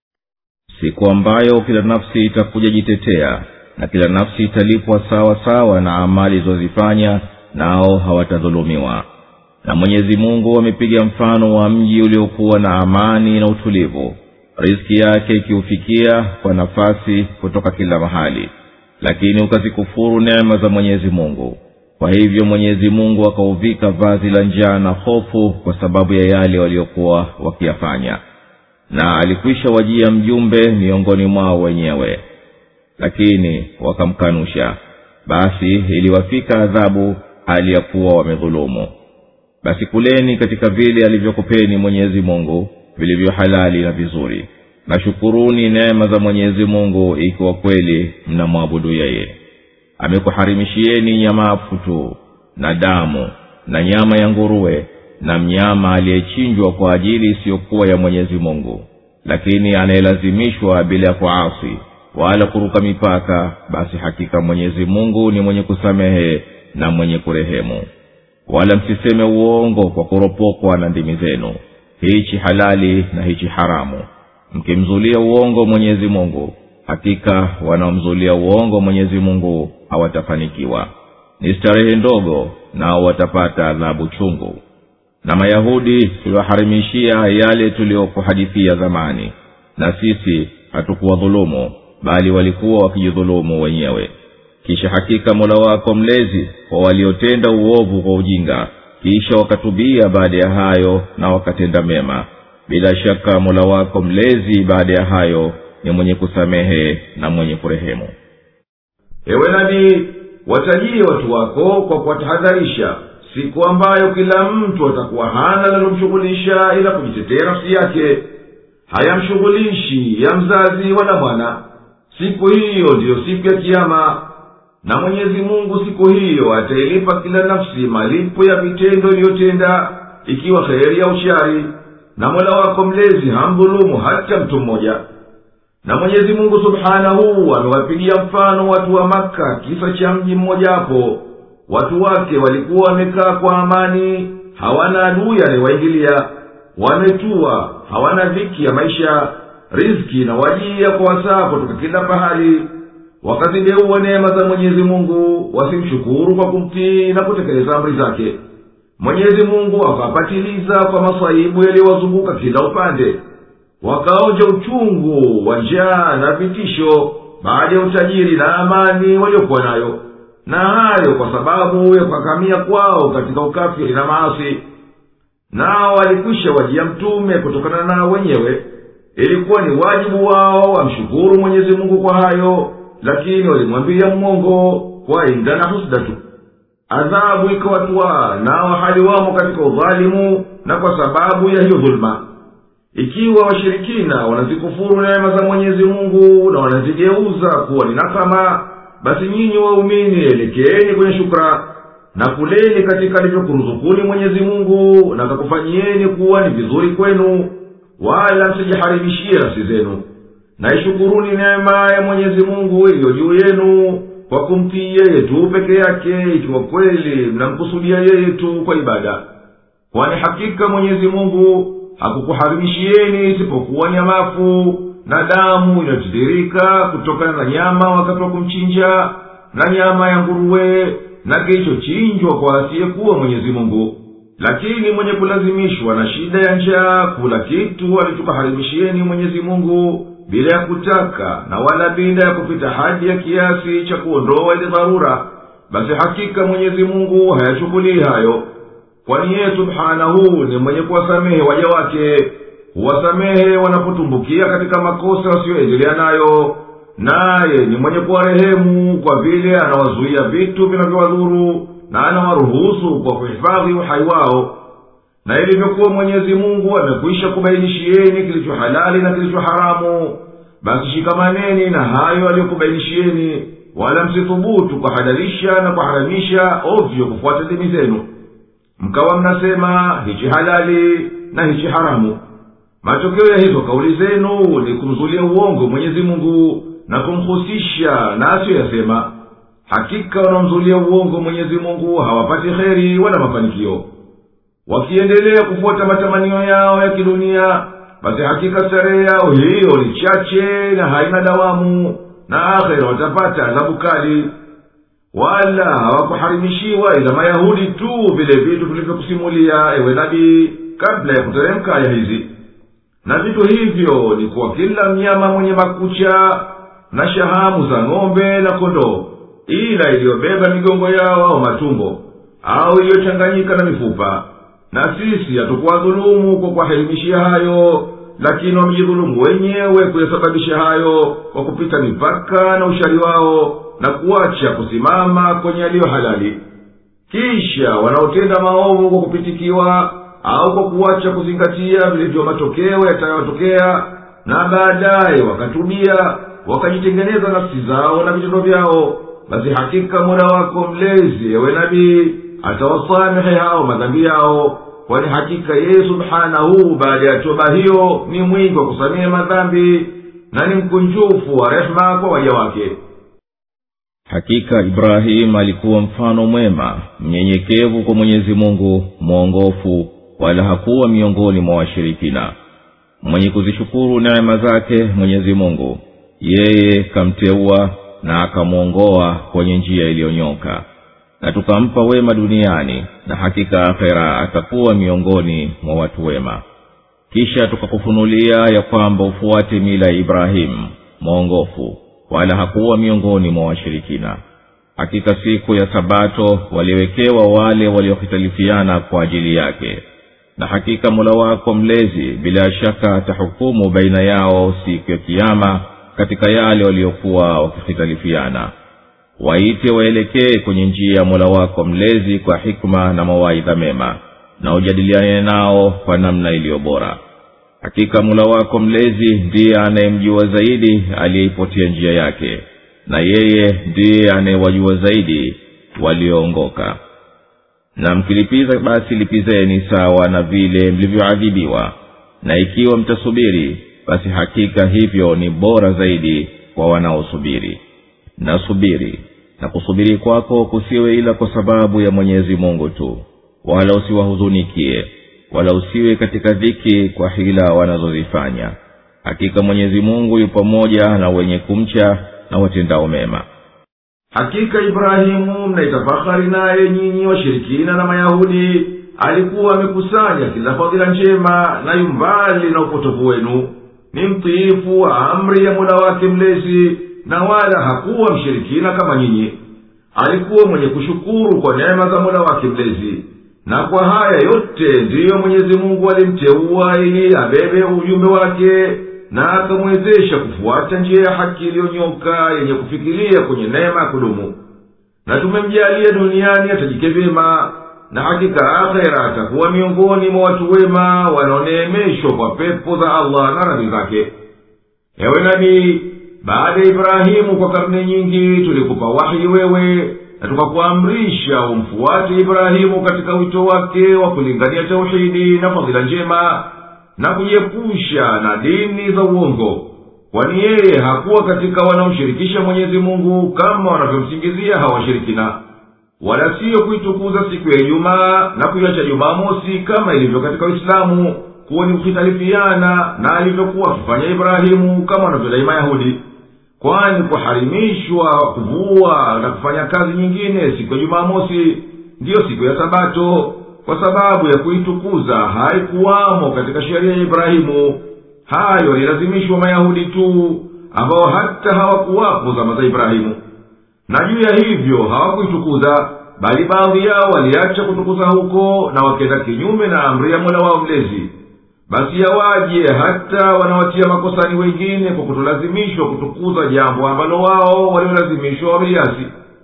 siku ambayo kila nafsi itakuja jitetea na kila nafsi italipwa sawa sawa na amali ilizozifanya nao hawatadhulumiwa na mwenyezi mungu amepiga mfano wa mji uliokuwa na amani na utulivu riski yake ikiufikia kwa nafasi kutoka kila mahali lakini ukazikufuru neema za mwenyezi mungu kwa hivyo mwenyezi mungu akauvika vazi la njaa na hofu kwa sababu ya yale waliokuwa wakiyafanya na alikwisha wajia mjumbe miongoni mwao wenyewe lakini wakamkanusha basi iliwafika adhabu hali ya kuwa wamedhulumu basi kuleni katika vile alivyokupeni mwenyezi mungu vilivyo halali na vizuri na shukuruni neema za mwenyezi mungu ikiwa kweli mnamwabudu yeye amekuharimishieni nyamafu tu na damu na nyama ya nguruwe na mnyama aliyechinjwa kwa ajili isiyokuwa ya mwenyezi mungu lakini anayelazimishwa bila ya kuasi wala kuruka mipaka basi hakika mwenyezi mungu ni mwenye kusamehe na mwenye kurehemu wala msiseme uongo kwa kuropokwa na ndimi zenu hichi halali na hichi haramu mkimzulia uongo mwenyezi mungu hakika wanaomzulia uongo mwenyezi mungu hawatafanikiwa ni starehe ndogo nao watapata adhabu chungu na mayahudi tuliwaharimishia yale tuliyokuhadithia zamani na sisi hatukuwadhulumu bali walikuwa wakijidhulumu wenyewe kisha hakika mola wako mlezi kwa waliotenda uovu kwa ujinga kisha wakatubia baada ya hayo na wakatenda mema bila shaka mola wako mlezi baada ya hayo ni mwenye kusamehe na mwenye kurehemu ewe nabii watajie watu wako kwa kuwatahadharisha siku ambayo kila mtu atakuwa hana linalomshughulisha ila kujitetea nafsi yake hayamshughulishi ya mzazi wala mwana siku hiyo ndiyo siku ya kiama na mwenyezi mungu siku hiyo atailipa kila nafsi malipo ya vitendo iliyotenda ikiwa kheri au shari na mola wako mlezi hamdhulumu hata mtu mmoja na mwenyezi mungu subhanahu amewapigia mfano watu wa maka kisa cha mji mmojawapo watu wake walikuwa wamekaa kwa amani hawana adui anayewaingilia wametua hawana dhiki ya maisha riski na wajia kwa wasaa kutoka kila pahali wakazideua neema za mwenyezi mungu wasimshukuru kwa kumtii na kutekeleza amri zake mwenyezi mungu akawapatiliza kwa masaibu yaliyowazunguka kila upande wakaonja uchungu wa njaa na vitisho baada ya utajiri na amani waliokuwa nayo na hayo kwa sababu ya kukakamia kwao katika ukafiri na maasi nao walikwisha wajia mtume kutokana nao wenyewe ilikuwa ni wajibu wao wamshukuru mwenyezi mungu kwa hayo lakini walimwambia mmongo kwa inda na husda tu adhabu ikawatwaa nao hali wamo katika udhalimu na kwa sababu ya hiyo dhuluma ikiwa washirikina wanazikufuru neema za mwenyezi mungu na wanazigeuza kuwa ni nakama basi nyinyi waumini elekeeni kwenye shukra na kuleni katika alivyokuruzukuni mwenyezi mungu na kakufanyieni kuwa ni vizuri kwenu wala msijiharibishie nafsi zenu na ishukuruni neema ya mwenyezi mungu iliyo juu yenu kwa kumtii yeye tu peke yake ikiwa kweli mnamkusudia yeye tu kwa ibada kwani hakika mwenyezi mungu hakukuharimishieni isipokuwa nyamafu na damu inayotiririka kutokana na nyama wakati wa kumchinja na nyama ya nguruwe na kilichochinjwa kwa asiyekuwa mwenyezi mungu lakini mwenye kulazimishwa na shida ya njaa kula kitu alichokaharimishieni mwenyezi mungu bila ya kutaka na wala bila ya kupita hadi ya kiasi cha kuondoa ile dharura basi hakika mwenyezi mungu hayachukulii hayo kwani yeye subhanahu ni mwenye kuwasamehe waja wake huwasamehe wanapotumbukia katika makosa wasiyoendelea nayo naye ni mwenye kuwarehemu kwa vile anawazuia vitu vinavyowadhuru na anawaruhusu kwa kuhifadhi uhai wao na ilivyokuwa mwenyezi mungu amekwisha kubainishieni kilicho halali na kilicho haramu basi shikamaneni na hayo aliyokubainishieni wala msithubutu kuhalalisha na kuharamisha ovyo kufuata dini zenu mkawa mnasema hichi halali na hichi haramu matokeo ya hizo kauli zenu ni kumzulia uongo mwenyezi mungu na kumhusisha na asiyoyasema hakika wanaomzulia uongo mwenyezi mungu hawapati kheri wala mafanikio wakiendelea kufuata matamanio yao ya kidunia basi hakika starehe yao hiyo ni chache na haina dawamu na akhera watapata adhabu kali wala hawakuharimishiwa ila mayahudi tu vile vitu vilivyokusimulia ewe nabii kabla ya kuteremka aya hizi na vitu hivyo ni kwa kila mnyama mwenye makucha na shahamu za ng'ombe na kondoo ila iliyobeba migongo yao au matumbo au iliyochanganyika na mifupa na sisi hatukuwadhulumu kwa kuwahelimishia hayo lakini wamejidhulumu wenyewe kuyasababisha hayo kwa kupita mipaka na ushari wao na kuacha kusimama kwenye yaliyo halali kisha wanaotenda maovu kwa kupitikiwa au kwa kuacha kuzingatia vilivyo matokeo yatayotokea na baadaye wakatubia wakajitengeneza nafsi zao na vitendo vyao basi hakika mola wako mlezi ewe nabii atawasamehe hao madhambi yao kwani hakika yeye subhanahu baada ya toba hiyo ni mwingi wa kusamehe madhambi na ni mkunjufu wa rehema kwa waja wake hakika ibrahimu alikuwa mfano mwema mnyenyekevu kwa mwenyezi mungu mwongofu wala hakuwa miongoni mwa washirikina mwenye kuzishukuru neema zake mwenyezi mungu yeye kamteua na akamwongoa kwenye njia iliyonyoka na tukampa wema duniani na hakika akhera atakuwa miongoni mwa watu wema kisha tukakufunulia ya kwamba ufuate mila ya ibrahimu mwongofu wala hakuwa miongoni mwa washirikina hakika siku ya sabato waliwekewa wale waliohitalifiana kwa ajili yake na hakika mola wako mlezi bila shaka atahukumu baina yao siku ya kiama katika yale waliokuwa wakihitalifiana waite waelekee kwenye njia ya mola wako mlezi kwa hikma na mawaidha mema na ujadiliane nao kwa namna iliyo bora hakika mula wako mlezi ndiye anayemjua zaidi aliyeipotia njia yake na yeye ndiye anayewajua zaidi walioongoka na mkilipiza basi lipizeni sawa na vile mlivyoadhibiwa na ikiwa mtasubiri basi hakika hivyo ni bora zaidi kwa wanaosubiri na subiri na kusubiri kwako kusiwe ila kwa sababu ya mwenyezi mungu tu wala usiwahuzunikie wala usiwe katika dhiki kwa hila wanazozifanya hakika mwenyezi mungu yu pamoja na wenye kumcha na watendao mema hakika ibrahimu mnaitafahari naye nyinyi washirikina na mayahudi alikuwa amekusanya kila fadhila njema na yumbali na upotovu wenu ni mtiifu wa amri ya mola wake mlezi na wala hakuwa mshirikina kama nyinyi alikuwa mwenye kushukuru kwa neema za mola wake mlezi na kwa haya yote ndiyo mwenyezi mungu alimteua ili abebe ujumbe wake na akamwezesha kufuata njia ya haki iliyonyoka yenye kufikiria kwenye neema ya kudumu na tumemjalia duniani atajike vyema na hakika akhera atakuwa miongoni mwa watu wema wanaoneemeshwa kwa pepo za allah na radhi zake ewe nabii baada ya ibrahimu kwa karne nyingi tulikupa wahi wewe na tukakuamrisha umfuate ibrahimu katika wito wake wa kulingania tauhidi na fadhila njema na kujiepusha na dini za uongo kwani yeye hakuwa katika wanaomshirikisha mwenyezi mungu kama wanavyomsingizia hawashirikina wala siyo kuitukuza siku ya ijumaa na kuiacha jumamosi kama ilivyo katika uislamu kuwa ni kuhitalifiana na alivyokuwa akifanya ibrahimu kama wanavyodai mayahudi kwani kuharimishwa kuvua na kufanya kazi nyingine siku ya jumamosi ndiyo siku ya sabato kwa sababu ya kuitukuza haikuwamo katika sheria ya ibrahimu hayo yalilazimishwa mayahudi tu ambao hata hawakuwapo zama za ibrahimu na juu ya hivyo hawakuitukuza bali baadhi yao waliacha kutukuza huko na wakenda kinyume na amri ya mola wao mlezi basi yawaje hata wanawatia makosani wengine kwa kutolazimishwa kutukuza jambo ambalo wao waliolazimishwa wameliasi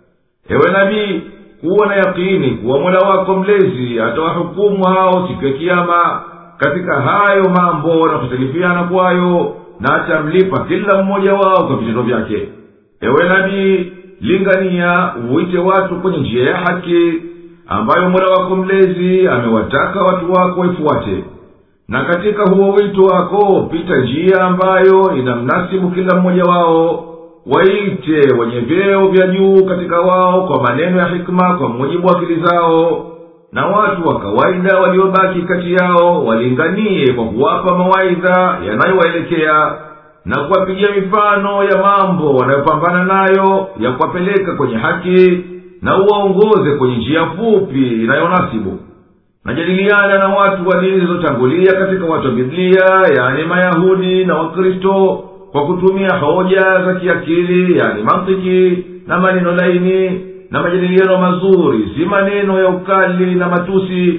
ewe nabii kuwa na yakini kuwa mola wako mlezi atawahukumu hao siku ya kiama katika hayo mambo na kutalifiana kwayo na atamlipa kila mmoja wao kwa vitendo vyake ewe nabii lingania uite watu kwenye njia ya haki ambayo mola wako mlezi amewataka watu wako waifuate na katika huo wito wako pita njia ambayo inamnasibu kila mmoja wao waite wenye vyeo vya juu katika wao kwa maneno ya hikma kwa mujibu wa akili zao na watu wa kawaida waliobaki kati yao walinganie kwa kuwapa mawaidha yanayowaelekea na kuwapigia mifano ya mambo wanayopambana nayo ya kuwapeleka kwenye haki na uwaongoze kwenye njia fupi inayonasibu najadiliana na watu wa dini zilizotangulia katika watu wa biblia yani mayahudi na wakristo kwa kutumia hoja za kiakili yani mantiki na maneno laini na majadiliano mazuri si maneno ya ukali na matusi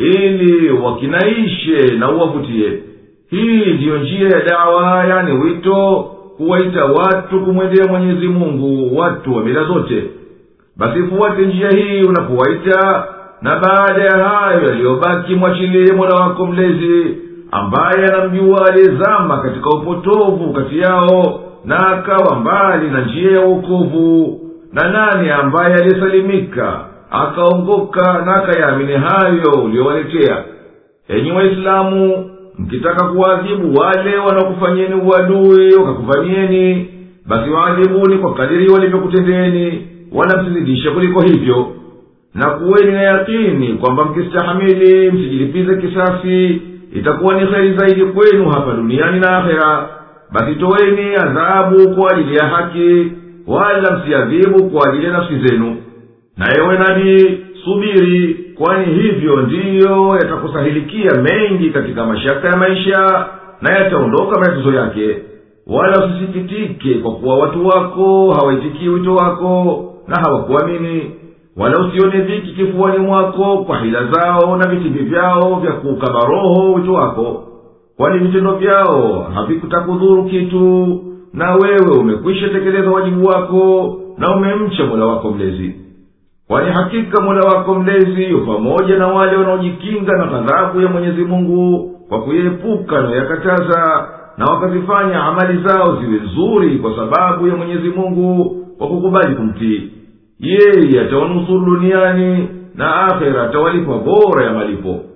ili wakinaishe na uwavutie hii ndiyo njia ya dawa yani wito kuwaita watu kumwendea mwenyezi mungu watu wa mila zote basi fuate njia hii unapowaita na baada ya hayo yaliyobaki mwachilie mola wako mlezi ambaye anamjua aliyezama katika upotovu kati yao na akawa mbali na njia ya uokovu na nani ambaye aliyesalimika akaongoka na akayaamini hayo uliyowaletea enyi waislamu mkitaka kuwaadhibu wale wanaokufanyeni uadui wakakuvamieni basi waadhibuni kwa kadiri walivyokutendeni wala msizidishe kuliko hivyo na kuweni na yakini kwamba mkistahamili msijilipize kisasi itakuwa ni heri zaidi kwenu hapa duniani na akhera basi toweni adhabu kwa ajili ya haki wala msiadhibu kwa ajili ya nafsi zenu na ewe nabii subiri kwani hivyo ndiyo yatakusahilikia mengi katika mashaka ya maisha na yataondoka matatizo yake wala usisikitike kwa kuwa watu wako hawaitikii wito wako na hawakuamini wala usione dhiki kifuani mwako kwa hila zao na vitimbi vyao vya kuukaba roho wito wako kwani vitendo vyao havikutakudhuru kitu na wewe umekwisha tekeleza wajibu wako na umemcha mola wako mlezi kwani hakika mola wako mlezi yu pamoja na wale wanaojikinga na ghadhabu ya mwenyezi mungu kwa kuyaepuka nayoyakataza na wakazifanya amali zao ziwe nzuri kwa sababu ya mwenyezi mungu kwa kukubali kumtii yeye atawanusuru duniani na akhera atawalipa bora ya malipo